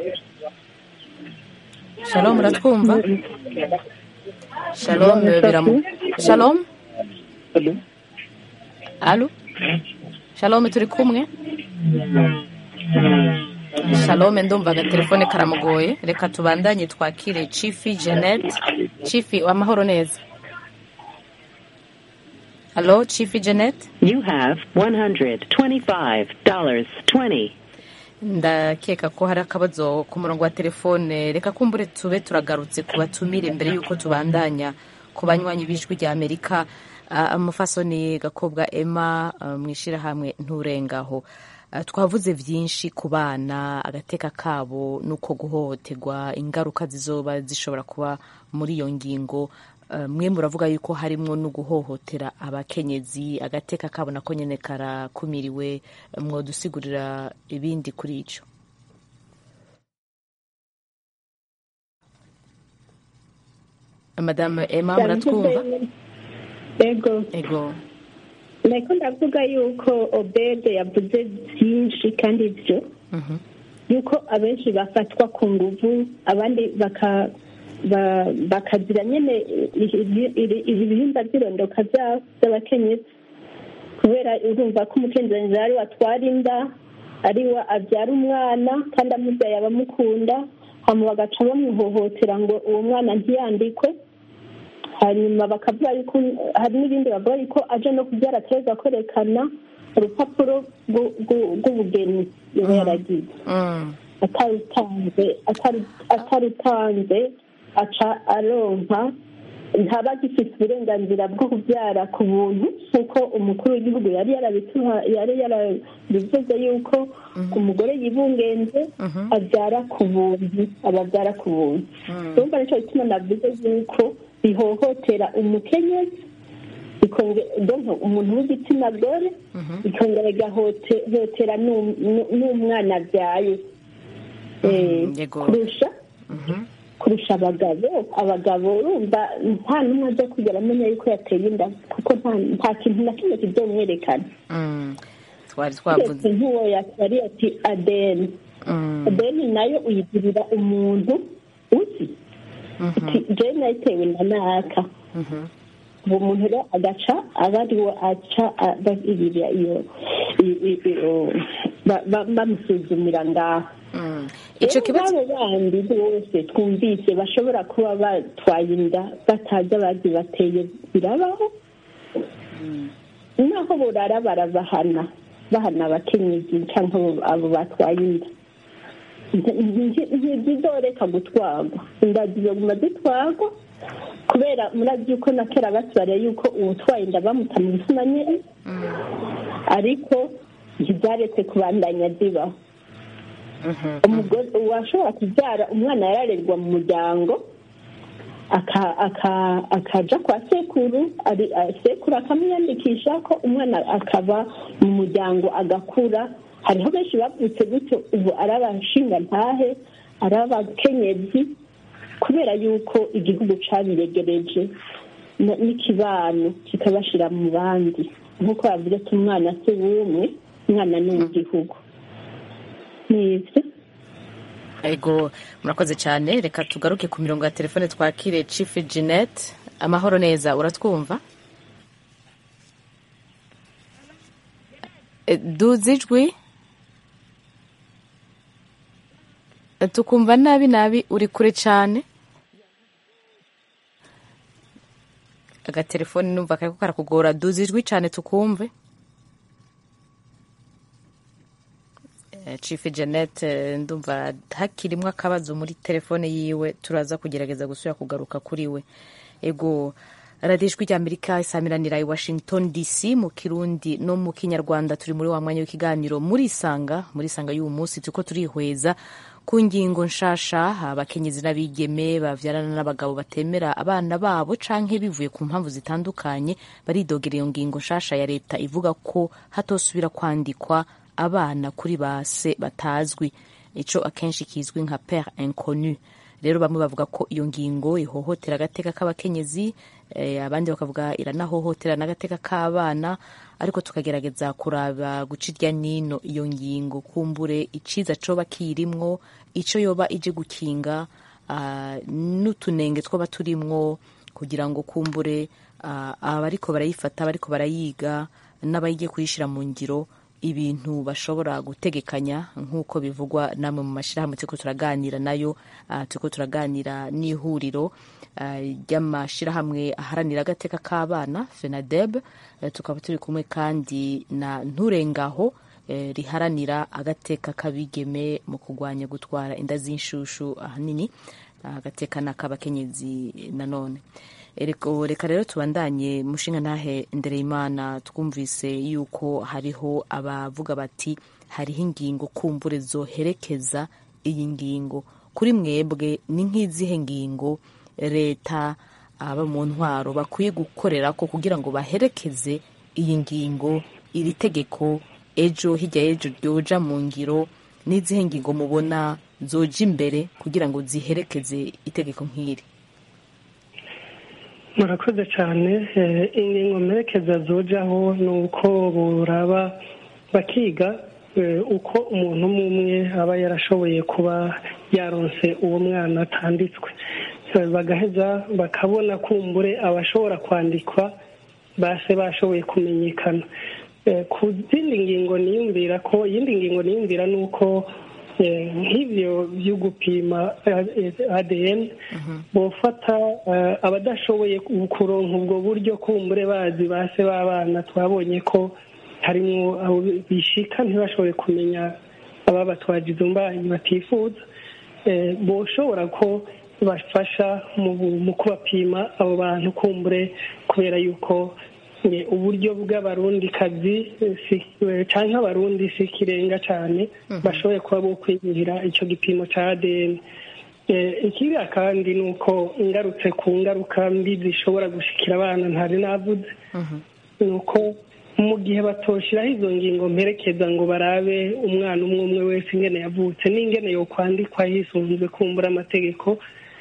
shalom uratwumva shalom biramu shalom alo shalom turi kumwe shalome ndumva agatelefone karamugoye reka tubandanye twakire chifi jeannette chifi amahoro neza halo chifi jeannette You have $125.20. ndakeka ko hari akabazo ku murongo wa telefone reka kumbure tube turagarutse ku batumire mbere y'uko tubandanya ku banywanyi b'ijwi rya amerika Ah, umufasoni gakobwa emma ah, mu ishyirahamwe nturengaho Ah, twavuze byinshi ku bana agateka kabo n'uko guhohoterwa ingaruka zizoba zishobora kuba muri iyo ngingo Ah, mwe muravuga yuko harimwo no guhohotera abakenyezi agateka kabo nako nyene karakumiriwe mwodusigurira ibindi kuri ico madame emma muratwumva ego ego nako ndavuga yuko obede yavuze byinshi kandi byo yuko abenshi bafatwa ku nguvu abandi baka ba- bakazira nyine ibihimba by'irondoka byabo by'abakenyezi kubera urumva ko umukenyezi ari we atwara inda ari we abyara umwana kandi amubyaye abamukunda hanyuma bagaca bamuhohotera ngo uwo mwana ntiyandikwe hanyuma bakavuga yuko hari n'ibindi bavuga yuko aje no kubyara ateza kwerekana urupapuro rw'u- rw'u- rw'ubugeni yaba yaragize atarutanze ataru- atarutanze aca aronka ntaba agifite uburenganzira bwo kubyara ku buntu nk'uko umukuru w'igihugu yari yarabituha yari yarabivuze yuko umugore yibungenze abyara ku buntu ababyara ku buntu urumva nicyo gituma navuze yuko bihohotera umukenyezi bikonge- donc umuntu w'igitsina gore bikongera bigahohotera n'um- n'umwana abyaye Eh, yego. kurusha kurusha abagabo abagabo urumva nta n'umwe aza kugera amenya yuko yateye inda kuko nta- nta kintu na kimwe kizomwerekana Mm. twari uretse twavuze nk'uwo yari ati adeni Mm. adeni nayo uyigirira umuntu uzi ati jewe nayitewe na naka uwo muntu rero agaca aba ari we aca bagirira iyo i- i- iyo- ba- ba- bamusuzumira ngaho Ico Rero kibazo- n'abo bandi bose twumvise bashobora kuba batwaye inda batazi abazi bateye birabaho naho burara barabahana bahana abakenyezi cyangwa abo- abo batwaye inda ntizidoreka gutwarwa inda zizoguma zitwarwa kubera murazi yuko na kera basibariye yuko uwutwaye inda bamuta mu bisima nyine ariko ntibyaretse kubandanya zibaho umugore uwashobora kubyara umwana yararerwa mu muryango aka- aka- akaja kwa sekuru ari- a- sekuru akamwiyandikisha ko umwana akaba mu muryango agakura hariho benshi bavutse gutyo ubu ari abashinga ntahe ari abakenyezi kubera yuko igihugu cabiregereje na- n'ikibano kikabashira mu bandi nk'uko bavuze ati umwana si w'umwe umwana ni uw'igihugu nibyo ego murakoze cyane reka tugaruke ku mirongo ya telefone twakire chief jeanette amahoro neza uratwumva E, duze ijwi E, tukumva nabi nabi uri kure cyane agatelefoni numva kariko karakugora duze ijwi cyane tukumve Eh, Chief Janet eh, ndumva hakirimwo akabazo muri telefone yiwe turaza kugerageza gusubira kugaruka kuri we ego radiyo ijwi ry'amerika isamiranira i washington dc mu kirundi no mu kinyarwanda turi muri wa mwanya w'ikiganiro muri isanga muri isanga y'uyu munsi turiko turihweza ku ngingo nshasha abakenyezi n'abigeme bavyarana n'abagabo batemera abana babo canke bivuye ku mpamvu zitandukanye baridogera iyo ngingo nshasha ya leta ivuga ko hatosubira kwandikwa abana kuri base batazwi ico akenshi kizwi nka pere inconnu rero bamwe bavuga ko iyo ngingo ihohotera agateka k'abakenyezi eh, abandi bakavuga iranahohotera n'agateka k'abana ariko tukagerageza kuraba guca irya nino iyo ngingo kumbure iciza coba kirimwo ico yoba ije gukinga ah, n'utunenge twoba turimwo kugira ngo kumbure ah, abariko barayifata abariko barayiga n'abayigiye kuyishira mu ngiro ibintu bashobora gutegekanya nk'uko bivugwa namwe mu mashyirahamwe turiko turaganira nayo uh, turiko turaganira n'ihuriro uh, ry'amashyirahamwe aharanira agateka k'abana fenadeb uh, tukaba turi kumwe kandi na nturengaho eh, riharanira agateka k'abigeme mu kurwanya gutwara inda z'inshushu ahanini agateka n'ak'abakenyezi nanone Ereko- reka rero tubandanye mushinga ntahe ndereyimana twumvise yuko hariho abavuga bati hariho ingingo kumbure zoherekeza iyi ngingo kuri mwebwe ni nk'izihe ngingo leta aba mu ntwaro bakwiye gukorera ko kugira ngo baherekeze iyi ngingo iri tegeko ejo hirya y'ejo ryoja mu ngiro n'izihe ngingo mubona zoja imbere kugira ngo ziherekeze itegeko nk'iri murakoze cyane eh, ingingo mperekeza zojaho ni uko buraba bakiga eh, uko umuntu umwe umwe aba yarashoboye kuba yaronse uwo mwana atanditswe Eh, bagaheza bakabona kumbure abashobora kwandikwa base bashoboye kumenyekana Eh, ku zindi ngingo niyumvira ko iyindi ngingo niyumvira ni uko eh, nk'ibyo byo gupima eh, ADN bofata eh, abadashoboye kuronka ubwo buryo kumbure bazi base b'abana twabonye ko harimo abo bishika ntibashobore kumenya ababatwaje izo mbanyi batifuza eh, boshobora ko bafasha mu mu kubapima abo bantu kumbure kubera yuko eh, uburyo bw'abarundikazi eh, si- eh, canke abarundi si ikirenga cane bashoboye kuba bo kwiyumvira ico gipimo ca ADN Eh, ikiriya kandi ni uko ngarutse ku ngaruka mbi zishobora gushikira abana ntari navuze ni uko mu gihe batoshiraho izo ngingo mperekeza ngo barabe umwana umwe umwe wese ingene yavutse n'ingene yokwandikwa hisunzwe kumbura amategeko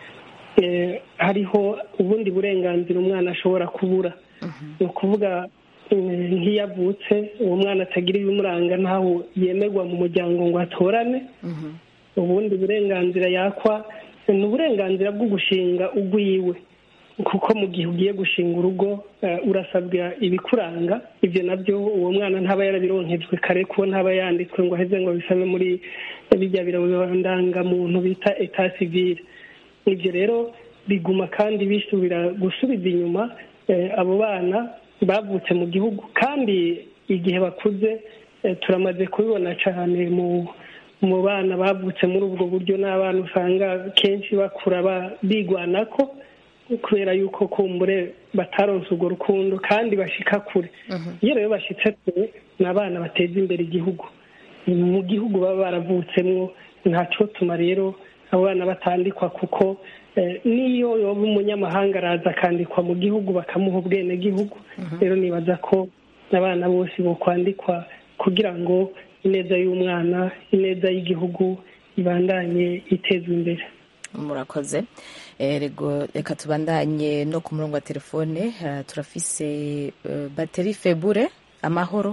eh, hariho ubundi burenganzira umwana ashobora kubura ni ukuvuga eh, nk'iyo avutse uwo mwana atagira ibimuranga ntaho yemerwa mu muryango ngo atorane ubundi burenganzira yakwa ni uburenganzira bwo gushinga ugwiwe kuko mu gihe ugiye gushinga urugo eh, urasabwa ibikuranga ibyo nabyo uwo mwana ntaba yarabironkejwe kare kuko ntaba yanditswe ngo aheze ngo bisabe muri bijya birandangamuntu bita eta civile ibyo rero biguma kandi bisubira gusubiza inyuma eh, abo bana bavutse mu gihugu kandi igihe bakuze eh, turamaze kubibona cyane mu mu bana bavutse muri ubwo buryo n'abana usanga kenshi bakura ba- bigwanako kubera yuko kumbure bataronse urwo rukundo kandi bashika kure iyo rero bashitse kure ni abana bateza imbere igihugu mu gihugu baba baravutsemwo ntacotuma rero abo bana batandikwa kuko eh, n'iyo yoba umunyamahanga araza akandikwa mu gihugu bakamuha ubwenegihugu rero nibaza ko abana bose bokwandikwa kugira ngo ineza y'umwana ineza y'igihugu ibandanye itezwa imbere murakoze Eh, rego reka tubandanye no ku murongo wa telefone eh, turafise eh, bateri febure amahoro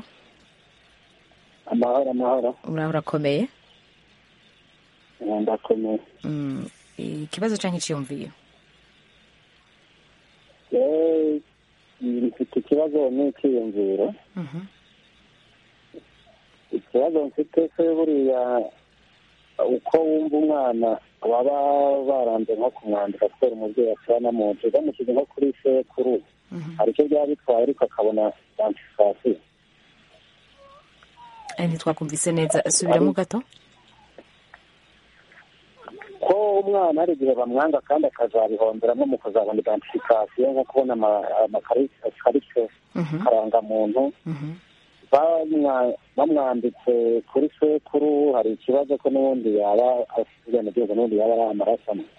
amahoro amahoro uraho urakomeye Eh, ndakomeye Mm, ikibazo canke iciyumviyo Eh, mfite ikibazo n'icyiyumviro Mhm. ikibazo mfite se buriya uko wumva umwana baba baranze nko kumwandika kubera umubyeyi asana mu nzu bamushyize nko kuri sekuru hari icyo byaba bitwaye ariko akabona antifasiyo Eh, ntitwakumvise neza subiramo gato ko umwana hari igihe bamwanga kandi akazabihomberamo mu kuzabona identification nko kubona ama- amakarita karangamuntu bamwa- bamwanditse kuri sekuru hari ikibazo ko n'ubundi yaba afite ubwenegihugu n'ubundi yaba ari amaraso amwe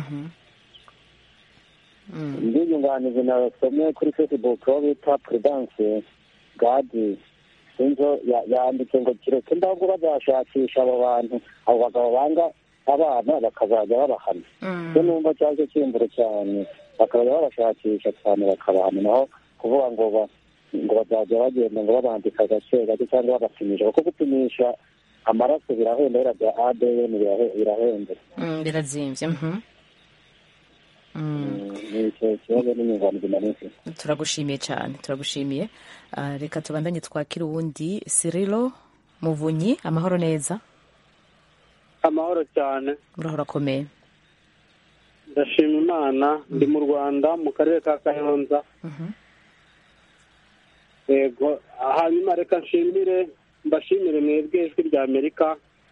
indi nyunganizi nasomye kuri facebook aho bita prudence gadi sinzo ya- yanditse ngo kireke ndabwo bazashakisha abo bantu abo bagabo banga abana bakazajya babahana cyo numva cyaje kimbure cyane bakazajya babashakisha cyane bakabahana naho kuvuga ngo ba- ngo bazajya bagenda ngo babandika gake gake cyangwa babapimisha kuko gupimisha amaraso birahenda biriya bya adn birahe- birahenda Mm, birazimvye mhm. Mm, ni icyo kibazo n'inyunganizi nari mfite turagushimiye cyane turagushimiye Ah, reka tubandanye twakira uwundi sirilo muvunyi amahoro neza amahoro cyane uraho urakomeye ndashima imana ndi mu rwanda mu karere ka kayonza yego hanyuma reka nshimire mbashimire mwebwe ijwi rya amerika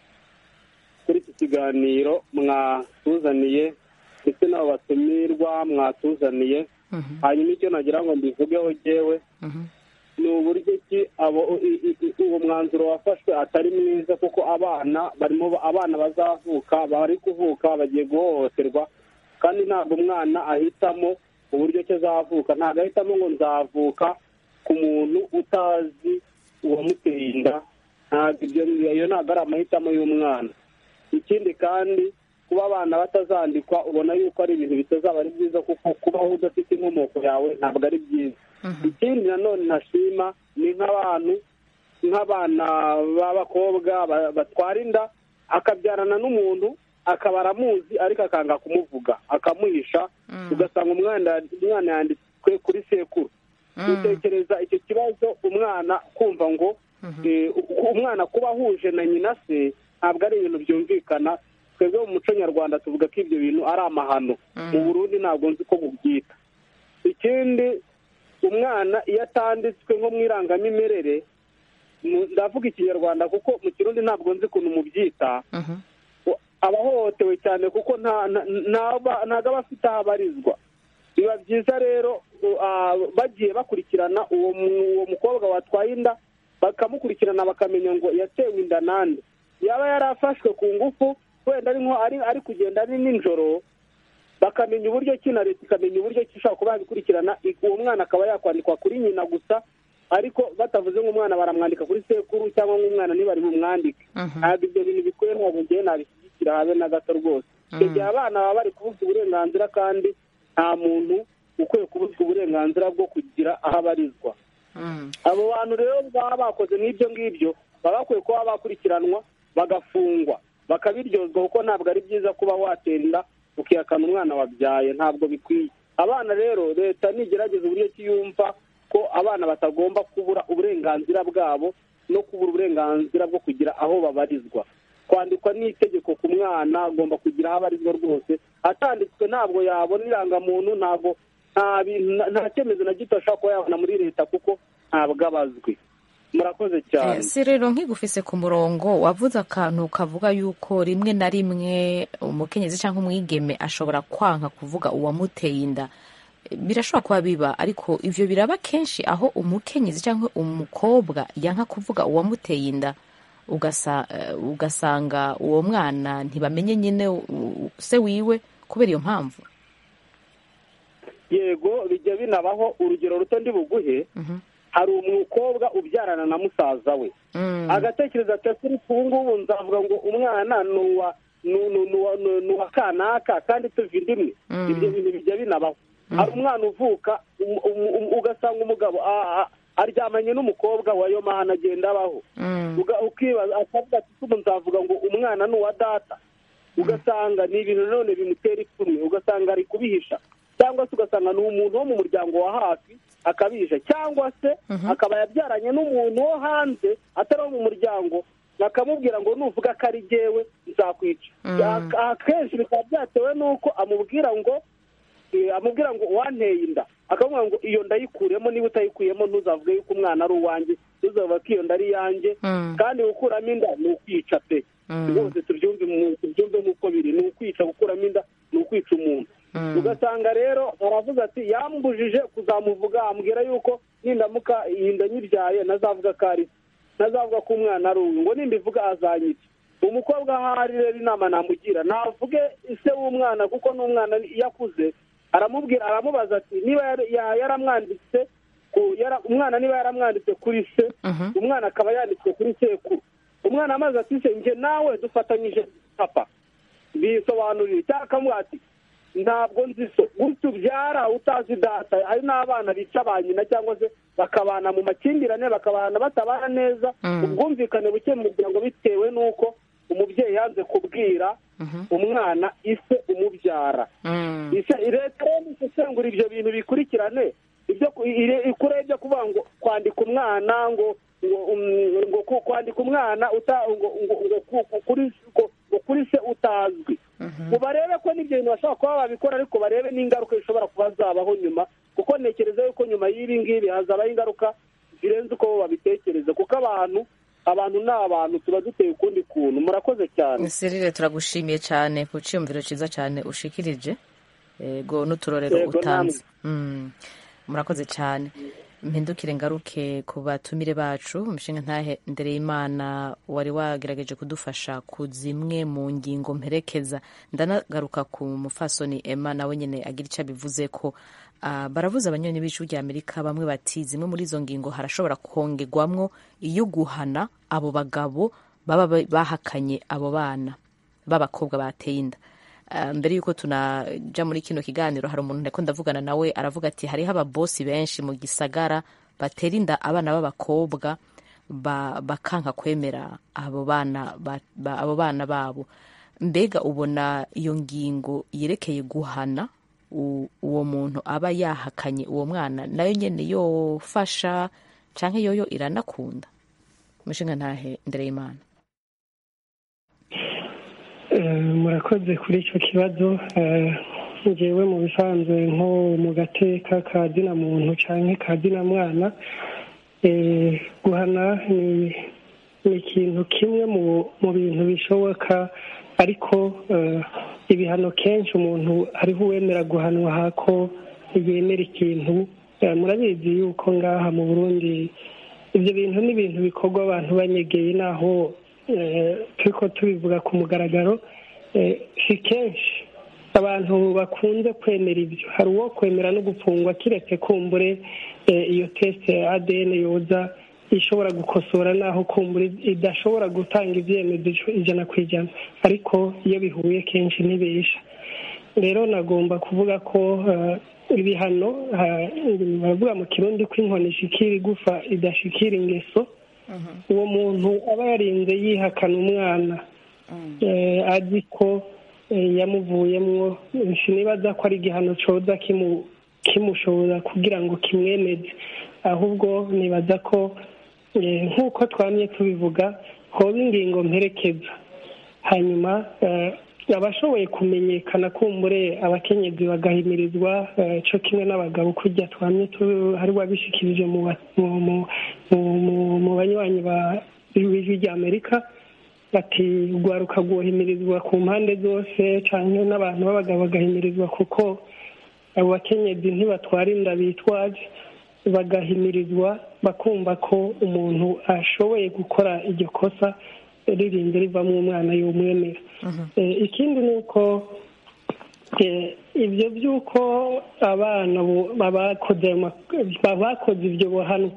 kuri iki kiganiro mwatuzaniye ndetse n'abo batumirwa mwatuzaniye hanyuma icyo nagira ngo mbivugeho jyewe ni uburyo ki abo i- i- i- uwo mwanzuro wafashwe atari mwiza kuko abana barimo abana bazavuka bari kuvuka bagiye guhohoterwa kandi ntabwo umwana ahitamo uburyo ki azavuka ntabwo ahitamo ngo nzavuka ku muntu utazi uwamuteye inda ntabwo ibyo iyo ntabwo ari amahitamo y'umwana ikindi kandi kuba abana batazandikwa ubona yuko ari ibintu bitazaba ari byiza kuko kubaho udafite inkomoko yawe ntabwo ari byiza ikindi nanone ntashima ni nk'abantu nk'abana b'abakobwa ba- batwara inda akabyarana n'umuntu akaba aramuzi ariko akanga kumuvuga akamuhisha ugasanga umwana umwana yanditswe kuri sekuru utekereza icyo kibazo umwana kumva ngo eh, umwana kuba ahuje na nyina se ntabwo ari ibintu byumvikana twebwe mu muco nyarwanda tuvuga ko ibyo bintu ari amahano mu burundi ntabwo nzi ko bubyita ikindi umwana iyo atanditswe nko mu irangamimerere mu- ndavuga ikinyarwanda kuko mu kirundi ntabwo nzi ukuntu mubyita aba ahohotewe cyane kuko nta- nta- ntaba- ntabwo aba afite aho abarizwa biba byiza rero u- ah, bagiye bakurikirana uwo mu- uwo mukobwa watwaye inda bakamukurikirana bakamenya ngo yatewe inda nande yaba yarafashwe ku ngufu wenda ari nko ari ari kugenda ari nijoro bakamenya uburyo ki na leta ikamenya uburyo ki ishobora kuba yabikurikirana i- uwo mwana akaba yakwandikwa kuri nyina gusa ariko batavuze ngo umwana baramwandika kuri sekuru cyangwa nk'umwana ntibari bumwandike ntabwo ibyo bintu bikwiye ntabwo ngewe nabishyigikira habe na gato rwose icyo gihe abana baba bari kubuzwa uburenganzira kandi nta muntu ukwiye kubuzwa uburenganzira bwo kugira aho abarizwa abo bantu rero baba bakoze n'ibyo ngibyo baba bakwiye kuba bakurikiranwa bagafungwa bakabiryozwa kuko ntabwo ari byiza kuba watera inda ukihakana umwana wabyaye ntabwo bikwiye abana rero leta nigerageza uburyo ki yumva ko abana batagomba kubura uburenganzira bwabo no kubura uburenganzira bwo kugira aho babarizwa kwandikwa n'itegeko ku mwana agomba kugira aho abarizwa rwose atanditswe ntabwo yabona irangamuntu ntabwo nta bintu nta- nta cyemezo na gito ashobora kuba yabona muri leta kuko ntabwo abazwi murakoze cyane si rero nkigufise ku murongo wavuze akantu kavuga yuko rimwe na rimwe umukenyezi cyangwa umwigeme ashobora kwanka kuvuga uwamuteye inda birashobora kuba biba ariko ivyo biraba kenshi aho umukenyezi cyangwa umukobwa yanka kuvuga uwamuteye inda ugasa, eh, ugasanga uwo mwana ntibamenye nyine u- u- se wiwe kubera iyo mpamvu yego bijya binabaho urugero ruto ndi buguhe hari umukobwa ubyarana na musaza we agatekereza ati ese ubu ngubu nzavuga ngo umwana ni uwa ni- ni- ni uwa- ni- ni uwa kanaka kandi tuva inda imwe Mm. ibyo bintu bijya binabaho hari umwana uvuka um- um- um- ugasanga umugabo a- a- aryamanye n'umukobwa wayo mahana agenda abaho Uga- ukibaza akavuga ati ubu nzavuga ngo umwana ni uwa data ugasanga ni ibintu none bimutera ipfunwe ugasanga ari kubihisha cyangwa se ugasanga ni umuntu wo mu muryango wa hafi akabihisha cyangwa se akaba yabyaranye n'umuntu wo hanze atari wo mu muryango bakamubwira ngo nuvuga ko ari jyewe nzakwica Ak- akenshi bikaba byatewe n'uko amubwira ngo eh, amubwira ngo wanteye inda akamubwira ngo iyo ndayikuremo niba utayikuyemo ntuzavuge yuko umwana ari uwanjye ntuzavuga ko iyo nda ari iyanjye kandi gukuramo inda ni ukwica pe rwose tubyumve mu- tubyumve nk'uko biri ni ukwica gukuramo inda ni ukwica umuntu ugasanga rero aravuga ati yambujije kuzamuvuga ambwira yuko nindamuka iyi nda nyibyaye nazavuga ko ari se nazavuga ko umwana ari uyu ngo nimbivuga azanyica umukobwa ahari rero inama namugira navuge ise w'umwana kuko n'umwana iyo akuze aramubwira aramubaza ati niba yari- ya- yaramwanditse ku- yara- umwana niba yaramwanditse kuri se umwana akaba yanditswe kuri sekuru umwana amaze ati se njye nawe dufatanyije papa bisobanurire cyangwa akamubwira ati ntabwo nzi so gutyo ubyara utazi data hari n'abana bica ba nyina cyangwa se bakabana mu makimbirane bakabana batabana neza ubwumvikane buke mu muryango bitewe n'uko umubyeyi yanze kubwira umwana ise umubyara Ise- leta rero isesengura ibyo bintu bikurikirane ibyo ku- ire- ikure byo kuvuga ngo kwandika umwana ngo ngo um, ngo ku- kwandika umwana uta ngo ngo ngo ku- ku- kuri ngo ngo kuri se utazwi ngo barebe ko n'ibyo bintu bashobora kuba babikora ariko barebe n'ingaruka zishobora kuba zabaho nyuma kuko ntekereza yuko nyuma y'ibi ngibi hazabaho ingaruka zirenze uko bo babitekereza kuko abantu abantu ni abantu tuba duteye ukundi kuntu murakoze cyane serire turagushimiye cyane ku cyiyumviro cyiza cyane ushikirije yego n'uturorero Yego, utanze Mm, murakoze cyane mpindukire ngaruke ku batumire bacu umushinga ntahe ndereyimana wari wagerageje kudufasha ku zimwe mu ngingo mperekeza ndanagaruka ku mufasoni emma nawe nyine agira icyo abivuze ko ah, baravuze abanyoni b'ijwi rya amerika bamwe bati zimwe muri izo ngingo harashobora kongerwamwo iyo guhana abo bagabo baba ba- bahakanye abo bana b'abakobwa bateye inda Ah, mbere y'uko tunaja muri kino kiganiro hari umuntu ndiko ndavugana nawe aravuga ati hariho ababosi benshi mu gisagara batera inda abana b'abakobwa ba- bakanka kwemera abo bana ba- ba- abo bana babo mbega ubona iyo ngingo yerekeye guhana u- uwo muntu aba yahakanye uwo mwana nayo nyene yofasha canke yoyo iranakunda umushinga ntahe ndereyimana Eh, murakoze kuri icyo kibazo Eh, ngewe mu bisanzwe nko mu gateka ka dina muntu cyangwa ka dina mwana eh, guhana ni ni ikintu kimwe mu mu bintu bishoboka ariko eh, ibihano kenshi umuntu hariho uwemera guhanwa hako yemera ikintu Eh, murabizi yuko ngaha mu burundi ibyo bintu ni ibintu bikorwa abantu banyegeye naho eh, turiko tubivuga ku mugaragaro eh, si kenshi abantu bakunze kwemera ibyo hari uwo kwemera no gufungwa kiretse kumbure eh, iyo teste ya adn yoza ishobora gukosora naho kumbure idashobora gutanga ibyemezo ijana ku ijana ariko iyo bihuye kenshi ntibesha rero nagomba kuvuga ko eh, ibihano eh, baravuga mu kirundi ko inkoni ishikira igufa idashikira ingeso uwo muntu aba yarinze yihakana umwana eh, azi ko eh, yamuvuyemwo sinibaza ko ari igihano coza kimu- kimushobora kugira ngo kimwemeze ahubwo nibaza ko eh, nk'uko twamye tubivuga hoba ingingo mperekeza hanyuma eh, abashoboye kumenyekana kumbure abakenyezi bagahimirizwa eh, co kimwe n'abagabo kurya twamye tu- hari wabishikirije mu ba- mu- mu- mu- mu- mu banywanyi ba b'ijwi rya amerika bati urwaruka rwohimirizwa ku mpande zose canke n'abantu b'abagabo bagahimirizwa kuko abo bakenyezi ntibatwara inda bitwaje bagahimirizwa bakumva ko umuntu ashoboye gukora iryo kosa ririnze rivamo umwana y'umwemera Eh, ikindi ni uko eh, ibyo by'uko abana bo- babakoze ayo ma- babakoze ibyo bohanwa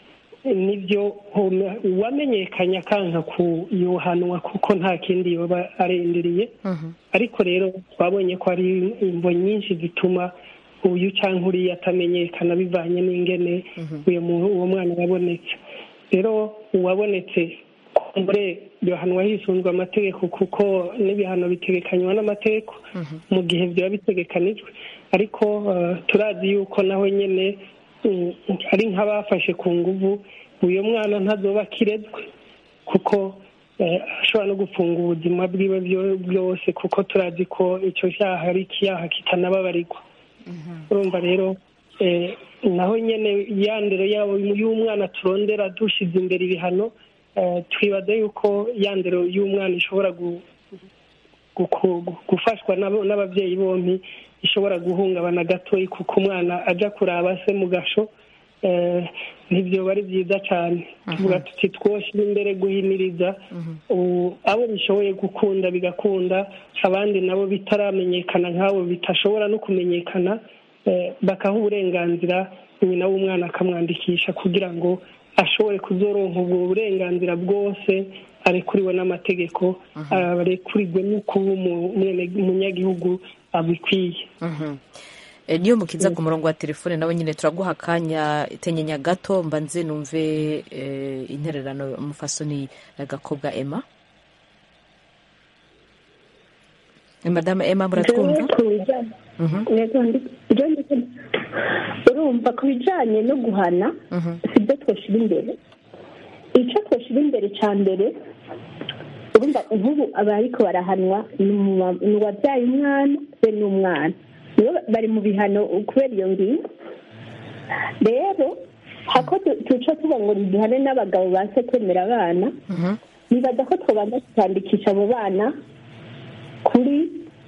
nibyo home- uwamenyekanye akanka kuyohanwa kuko nta kindi yoba arindiriye ariko rero twabonye ko hari imvo nyinshi zituma uyu cyangwa uriya atamenyekana bivanye n'ingene uyu mu- uwo mwana yabonetse rero uwabonetse kumbure yohanwa hisunzwe amategeko kuko n'ibihano bitegekanywa n'amategeko mu gihe byaba bitegekanijwe ariko eh, turazi yuko nawe nyine mm, ari nk'abafashe ku nguvu uyu mwana ntazoba akirezwe kuko eh, ashobora no gufunga ubuzima bwiwe byo- bwose kuko turazi ko icyo cyaha ari ikiyaha kitanababarirwa urumva rero eh, naho nyine yandero yabo y'umwana turondera dushyize imbere ibihano eh, twibaza yuko yandero y'umwana ishobora gu- guku- gu- gufashwa n'abo- n'ababyeyi bombi ishobora guhungabana gatoya kuko umwana ajya kuraba se mu gasho eh, ntibyo ari byiza cyane tuvuga tuti twoshyira imbere guhimiriza u- abo bishoboye gukunda bigakunda abandi nabo bitaramenyekana nk'abo bitashobora no kumenyekana eh, bakaha uburenganzira nyina w'umwana akamwandikisha kugira ngo ashobore kuzoronka ubwo burenganzira bwose arekuriwe n'amategeko arekurigwe no kuba umu- umwene- umunyagihugu abikwiye Eh, niyo mukiza ku murongo wa telefone nawe nyine turaguha akanya tenyenya gato mbanze numve eh, intererano umufasoni eh, gakobwa emma Eh, madame emma muratwumva Jewe ku bijanye- Yego, ndi- jewe ndi- urumva ku bijanye no guhana sibyo twoshyira imbere icyo twoshyira imbere cya mbere urumva nk'ubu abariko barahanwa ni umu- ni uwabyaye umwana we n'umwana nibo bari mu bihano kubera iyo ngingo rero hako tu- tuca tuba ngo duhane n'abagabo baze kwemera abana nibaza ko twabanza tukandikisha abo bana kuri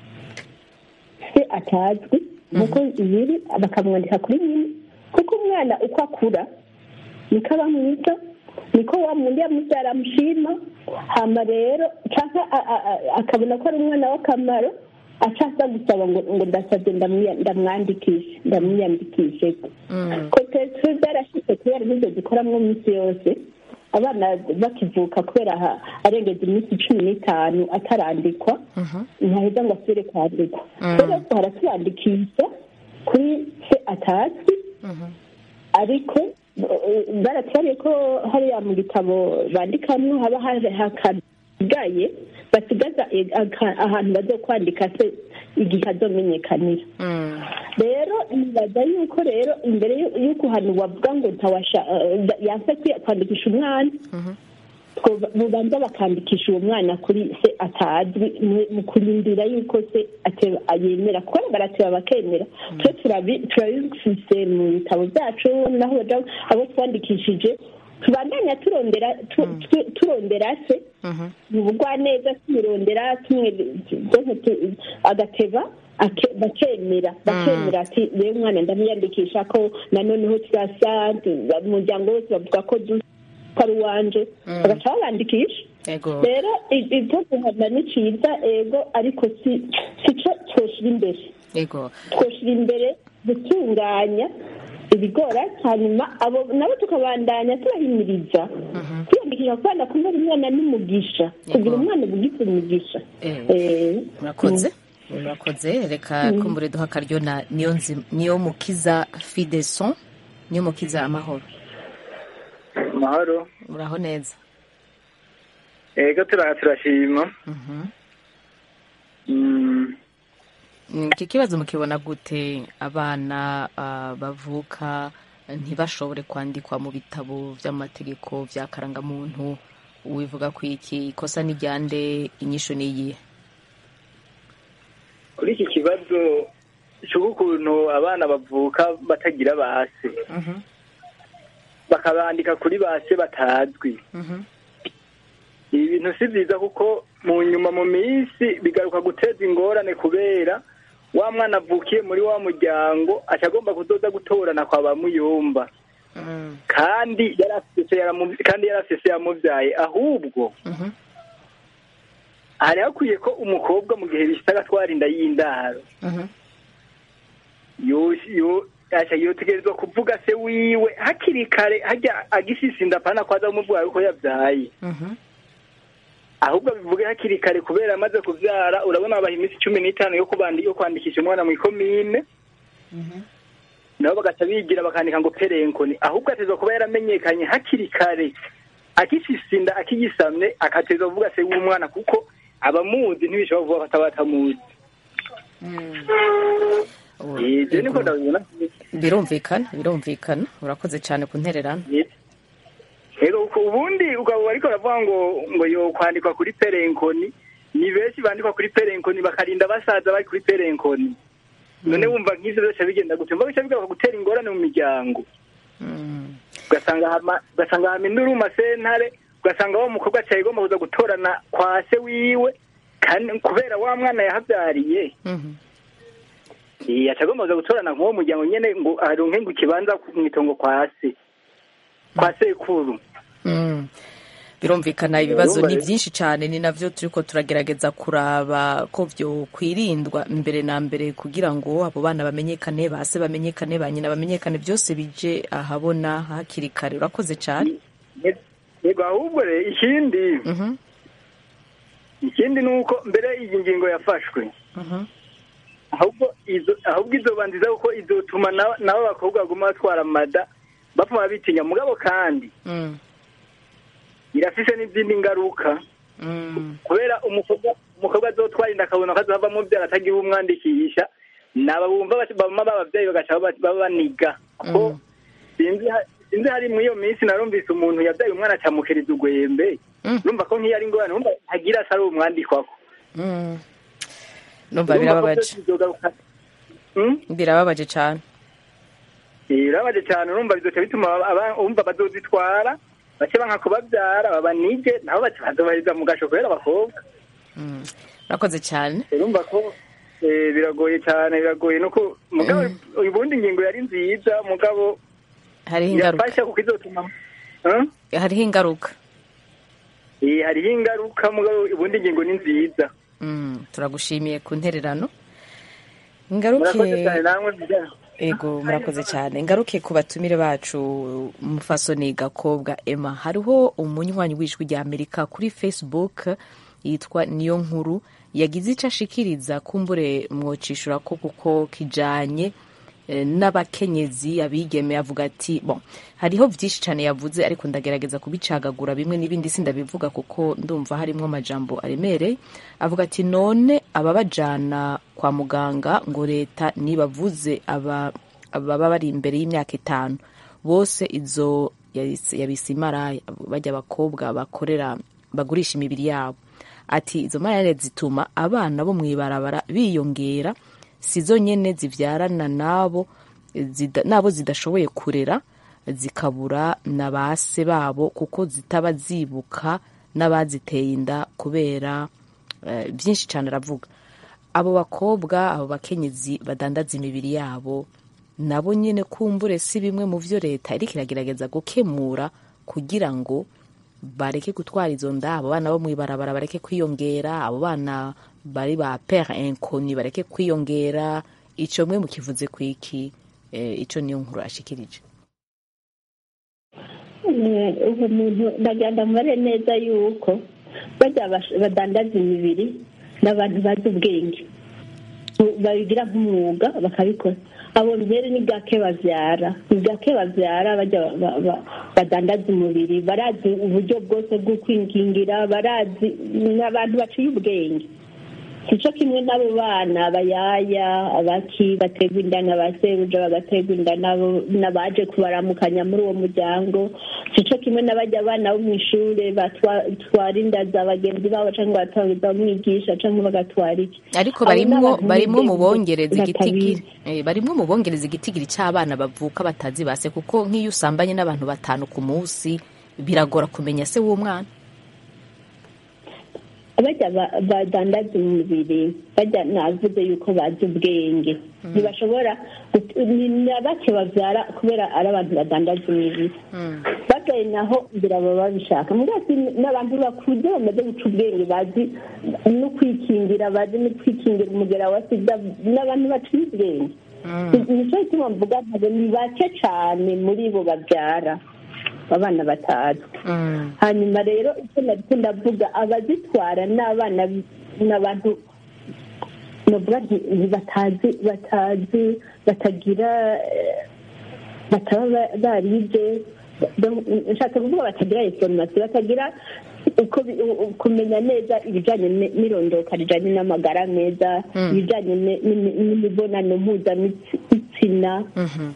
se atazwi nk'uko biri bakamwandika kuri nyine kuko umwana uko akura niko aba mwiza niko wa mundi yamubyara amushima hama rero cyangwa a- a- a- akabona ko ari umwana w'akamaro acaza gusaba ngo ngo ndasabye ndamwiya- ndamwandikishe ndamwiyandikishe ko twe byarashyize kubera nizo dukoramo iminsi yose abana bakivuka kubera ha- arengeje iminsi cumi n'itanu atarandikwa ntaheza ngo asubire kwandikwa Mm. rero tuhora tuyandikisha kuri se atazwi ariko eh, baratubariye ko hariya mu gitabo bandikamwo haba hari hakagaye basigaza eh, aka- ahantu bazo kwandika se igihe azomenyekanira rero nibaza yuko rero imbere y'u- y'uko hano wavuga ngo ntawasha eh, yanse kwi- kwandikisha umwana twoba- bubanza bakandikisha uwo mwana kuri se atazwi mu- mu kurindira yuko se ateba- yemera kuko barateba bakemera twe turabi- turabifise mu bitabo byacu naho baja abo twandikishije tubandanya turondera tu- tu- turondera se mu bugwaneza tumurondera tumwe donc tu- agateba ake- bakemera bakemera ati rero umwana ndamwiyandikisha ko nanoneho turasa umuryango wose bavuga ko dusa ko ari uwanje bagaca babandikisha Ego. rero i- ibyo guhana ni cyiza ego ariko si si cyo twoshira imbere Ego. twoshira imbere gutunganya ibigora hanyuma abo nabo tukabandanya turahimiriza kwiyandikisha kubana kubera umwana n'umugisha kugira umwana ubugize umugisha Eh, murakoze murakoze reka Mm. kumbure duha akaryo na niyo nzi- niyo mukiza fideson niyo mukiza amahoro amahoro muraho neza ego turaha turashima Mm, Mm, iki kibazo mukibona gute abana ah, bavuka ntibashobore kwandikwa mu bitabo by'amategeko bya karangamuntu wivuga ku iki ikosa ni ryande inyishu ni iyihe kuri iki kibazo cy'ukuntu abana bavuka batagira base bakabandika kuri base batazwi ibi bintu si byiza kuko mu nyuma mu minsi bigaruka guteza ingorane kubera wa mwana avukiye muri wa muryango aca agomba kuzoza gutorana kwa ba muyomba kandi yarafise yaramu- kandi yarafise yamubyaye ahubwo hari hakwiye ko umukobwa mu gihe bishita agatwara inda y'indaro yo- yo- aca yotegerezwa kuvuga se wiwe hakiri kare hajya agisisinda apana ko aza kumubwira yuko yabyaye ahubwo bivuge hakiri kare kubera amaze kubyara urabona babaha iminsi cumi n'itanu yo kubandi yo kwandikisha umwana mu ikomine nabo bagaca bigira bakandika ngo perenkoni ahubwo atezwa kuba yaramenyekanye hakiri kare akisisinda akigisamye akatezwa kuvuga se w'umwana kuko abamuzi ntibishobora kuvuga ko ataba atamuzi ibyo niko ndabibona birumvikana birumvikana urakoze cyane ku ntererano Ego ku- ubundi ukaba ariko uravuga ngo ngo yo kwandikwa kuri perenkoni ni benshi bandikwa kuri perenkoni bakarinda basaza bari kuri perenkoni none wumva nk'ivyo byose bigenda gute mva bica bigaruka gutera ingorane mu miryango ugasanga hama ugasanga hama induru mu masentare ugasanga wa mukobwa acaye igomba kuza gutorana kwa se wiwe kandi kubera wa mwana yahabyariye aca agomba kuza gutorana nk'uwo muryango nyene ngo aronke ngo ikibanza mu itongo kwa se kwa sekuru Mm. birumvikana ibibazo Urumva ni rero- byinshi cyane ni navyo turiko turagerageza kuraba ko vyo kwirindwa mbere na mbere kugira ngo abo bana bamenyekane base bamenyekane ba nyina bamenyekane byose bije ahabona hakiri kare urakoze cyane yego ahubwo rero ikindi ikindi ni uko mbere iyi ngingo yafashwe ahubwo izo ahubwo izo banziza kuko izotuma na- nabo bakobwa baguma batwara amada bapfuma bitinya mugabo kandi Mm. irafise n'izindi ngaruka Mm. kubera umukobwa umukobwa azotwara inda akabona ko azava mubyara atagira umwandikisha naba bumva bati- bama babavyeyi bagaca baba- babaniga kuko sinzi ha- sinzi hari muri iyo minsi narumvise umuntu yabyaye umwana acamukiriza ugwembe urumva ko nk'iyo ari ingorane urumva ntagira asa ari umwandikwako Mm. numva birababaje birababaje cyane birababaje cyane urumva bizoca bituma aba- umva bazozitwara bace banka kubabyara babanige nabo baca bazobaheza mu gasho kubera abakobwa urakoze cyane urumva ko eh, biragoye cyane biragoye nuko mugabo ubundi ingingo yari nziza mugabo hariho ingaruka yafasha kuko izotuma Huh? hariho ingaruka Eh, hariho ingaruka mugabo ubundi ingingo ni nziza Mm, turagushimiye ku ntererano murakoze ngaruke cyane namwe mujya ego murakoze cyane ngaruke ku batumire bacu mufasoni gakobwa emma hariho umunywanyi w'ijwi rya amerika kuri facebook yitwa niyo nkuru yagize icyo ashikiriza kumbure mwocishura ko kuko kijanye eh, n'abakenyezi abigeme avuga ati bon hariho byinshi cyane yavuze ariko ndagerageza kubicagagura bimwe n'ibindi sindabivuga kuko ndumva harimo amajambo aremereye avuga ati none ababajana kwa muganga ngo leta nibavuze aba ababa bari imbere y'imyaka itanu bose izo yabise yabise imaraya bajya abakobwa bakorera bagurisha imibiri yabo ati izo maraya zituma abana bo mu ibarabara biyongera si zo nyene zivyarana nabo zida- nabo zidashoboye kurera zikabura na base babo kuko zitaba zibuka n'abaziteye inda kubera eh, byinshi cyane aravuga abo bakobwa abo bakenyezi badandaza imibiri yabo nabo nyine kumbure si bimwe mu byo leta iriko iragerageza gukemura kugira ngo bareke gutwara izo nda abo bana bo mw'ibarabara bareke kwiyongera abo bana bari ba pere inconi bareke kwiyongera ico mwe mukivuze kwiki eh, ico niyo nkuru ashikirije Eh, ubu muntu ndagenda mubare neza yuko bajya bash- badandaza imibiri n'abantu bazi ubwenge Bu- babigira nk'umwuga bakabikora abo mbere ni gake bavyara ni gake bavyara bajya ba- ba- badandaza umubiri barazi uburyo bwose bwo kwingingira barazi ni abantu baciye ubwenge sico kimwe n'abo bana abayaya abaki baterwa inda n'abasebuja bagaterwa inda n'abo- n'abaje kubaramukanya muri uwo muryango sico kimwe n'abajya abana bo mu ishure batwara inda za bagenzi babo cyangwa bamwigisha cyangwa bagatwara iki ariko Abo barimwo n'abantu barimwo mu b'ubwenge bongereza batabizi. igitigiri eh, barimwo mu bongereza igitigiri c'abana bavuka batazi base kuko nk'iyo usambanye n'abantu batanu ku munsi biragora kumenya se w'umwana bajya ba- badandaza umubiri bajya navuze yuko bazi ubwenge ntibashobora gut- ni na bake babyara kubera ari abantu badandaza imibiri bagaye naho ngira baba babishaka mbwa si n'abantu bakuze bamaze guca ubwenge bazi no kwikingira bazi no kwikingira umugera wa sida n'abantu baciye ubwenge nicyo gituma mvuga ntabwo ni bake cyane muri bo babyara abana batazwi hanyuma rero icyo nariko ndavuga abazitwara n'abana n'abantu novuga nti nti batazi batazi batagira eh, bataba ba- barize Donc, nshaka kuvuga batagira inforomasiyo batagira uko bi- u- u- kumenya neza ibijyanye ni- n'irondoka rijyanye n'amagara meza Mm. ibijyanye ni- ni- n'imibonano mpuzabitsina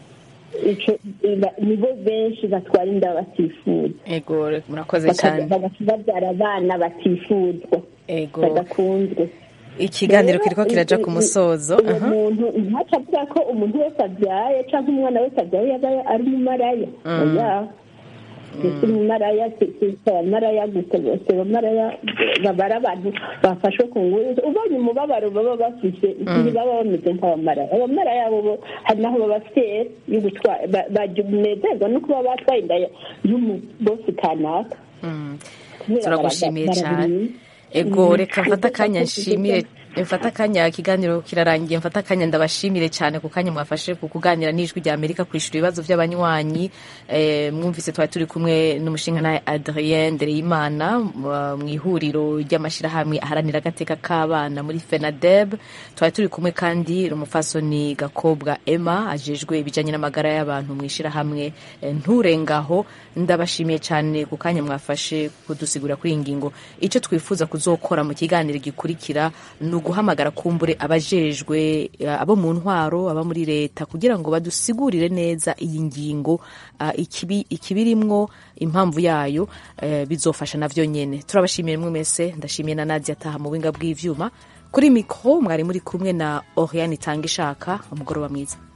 ico ba- nibo benshi batwara inda batifuza ego murakoze Bakaza- cyane bagaca babyara abana batifuzwa ego badakunzwe ikiganiro Rero, kiriko kiraja ku i- i- musozo uwo aha. muntu ntaca avuga ko umuntu wese abyaye cyangwa umwana wese abyaye yaba ari umumaraya Mm. oya ese umumaraya si- si si abamaraya gusa bose abamaraya baba ari abantu bafashwe ku ngufu ubonye umubabaro baba bafise ntibaba bameze nk'abamaraya abamaraya bo bo hari naho baba fier yo gutwara ba- banezerwa no kuba batwaye inda ya- y'umubosi kanaka Mm. Kubera turagushimiye bara- cyane barabizi. ego Mm. reka mfate akanya nshimire mfate akanya ikiganiro kirarangiye mfate akanya ndabashimire cyane ku kanya mwafashe ku kuganira n'ijwi rya amerika kwishyura ibibazo by'abanywanyi eh, mwumvise twari turi kumwe n'umushinga nawe adrien ndereyimana mu- mu ihuriro ry'amashyirahamwe aharanira agateka k'abana muri fenadeb twari turi kumwe kandi umufasoni gakobwa emma ajejwe ibijyanye n'amagara y'abantu mu ishyirahamwe eh, nturengaho ndabashimiye cyane ku kanya mwafashe kudusigura kuri iyi ngingo icyo twifuza kuzokora mu kiganiro gikurikira ni uguhamagara kumbure abajejwe eh, abo mu ntwaro aba muri leta kugira ngo badusigurire neza iyi ngingo ah, ikibi ikibirimwo impamvu yayo eh, bizofasha navyo nyene turabashimiye mwe mwese ndashimiye na Nadia ataha mu buhinga bw'ivyuma kuri mikro mwari muri kumwe na Oriane Itanga ishaka umugoroba mwiza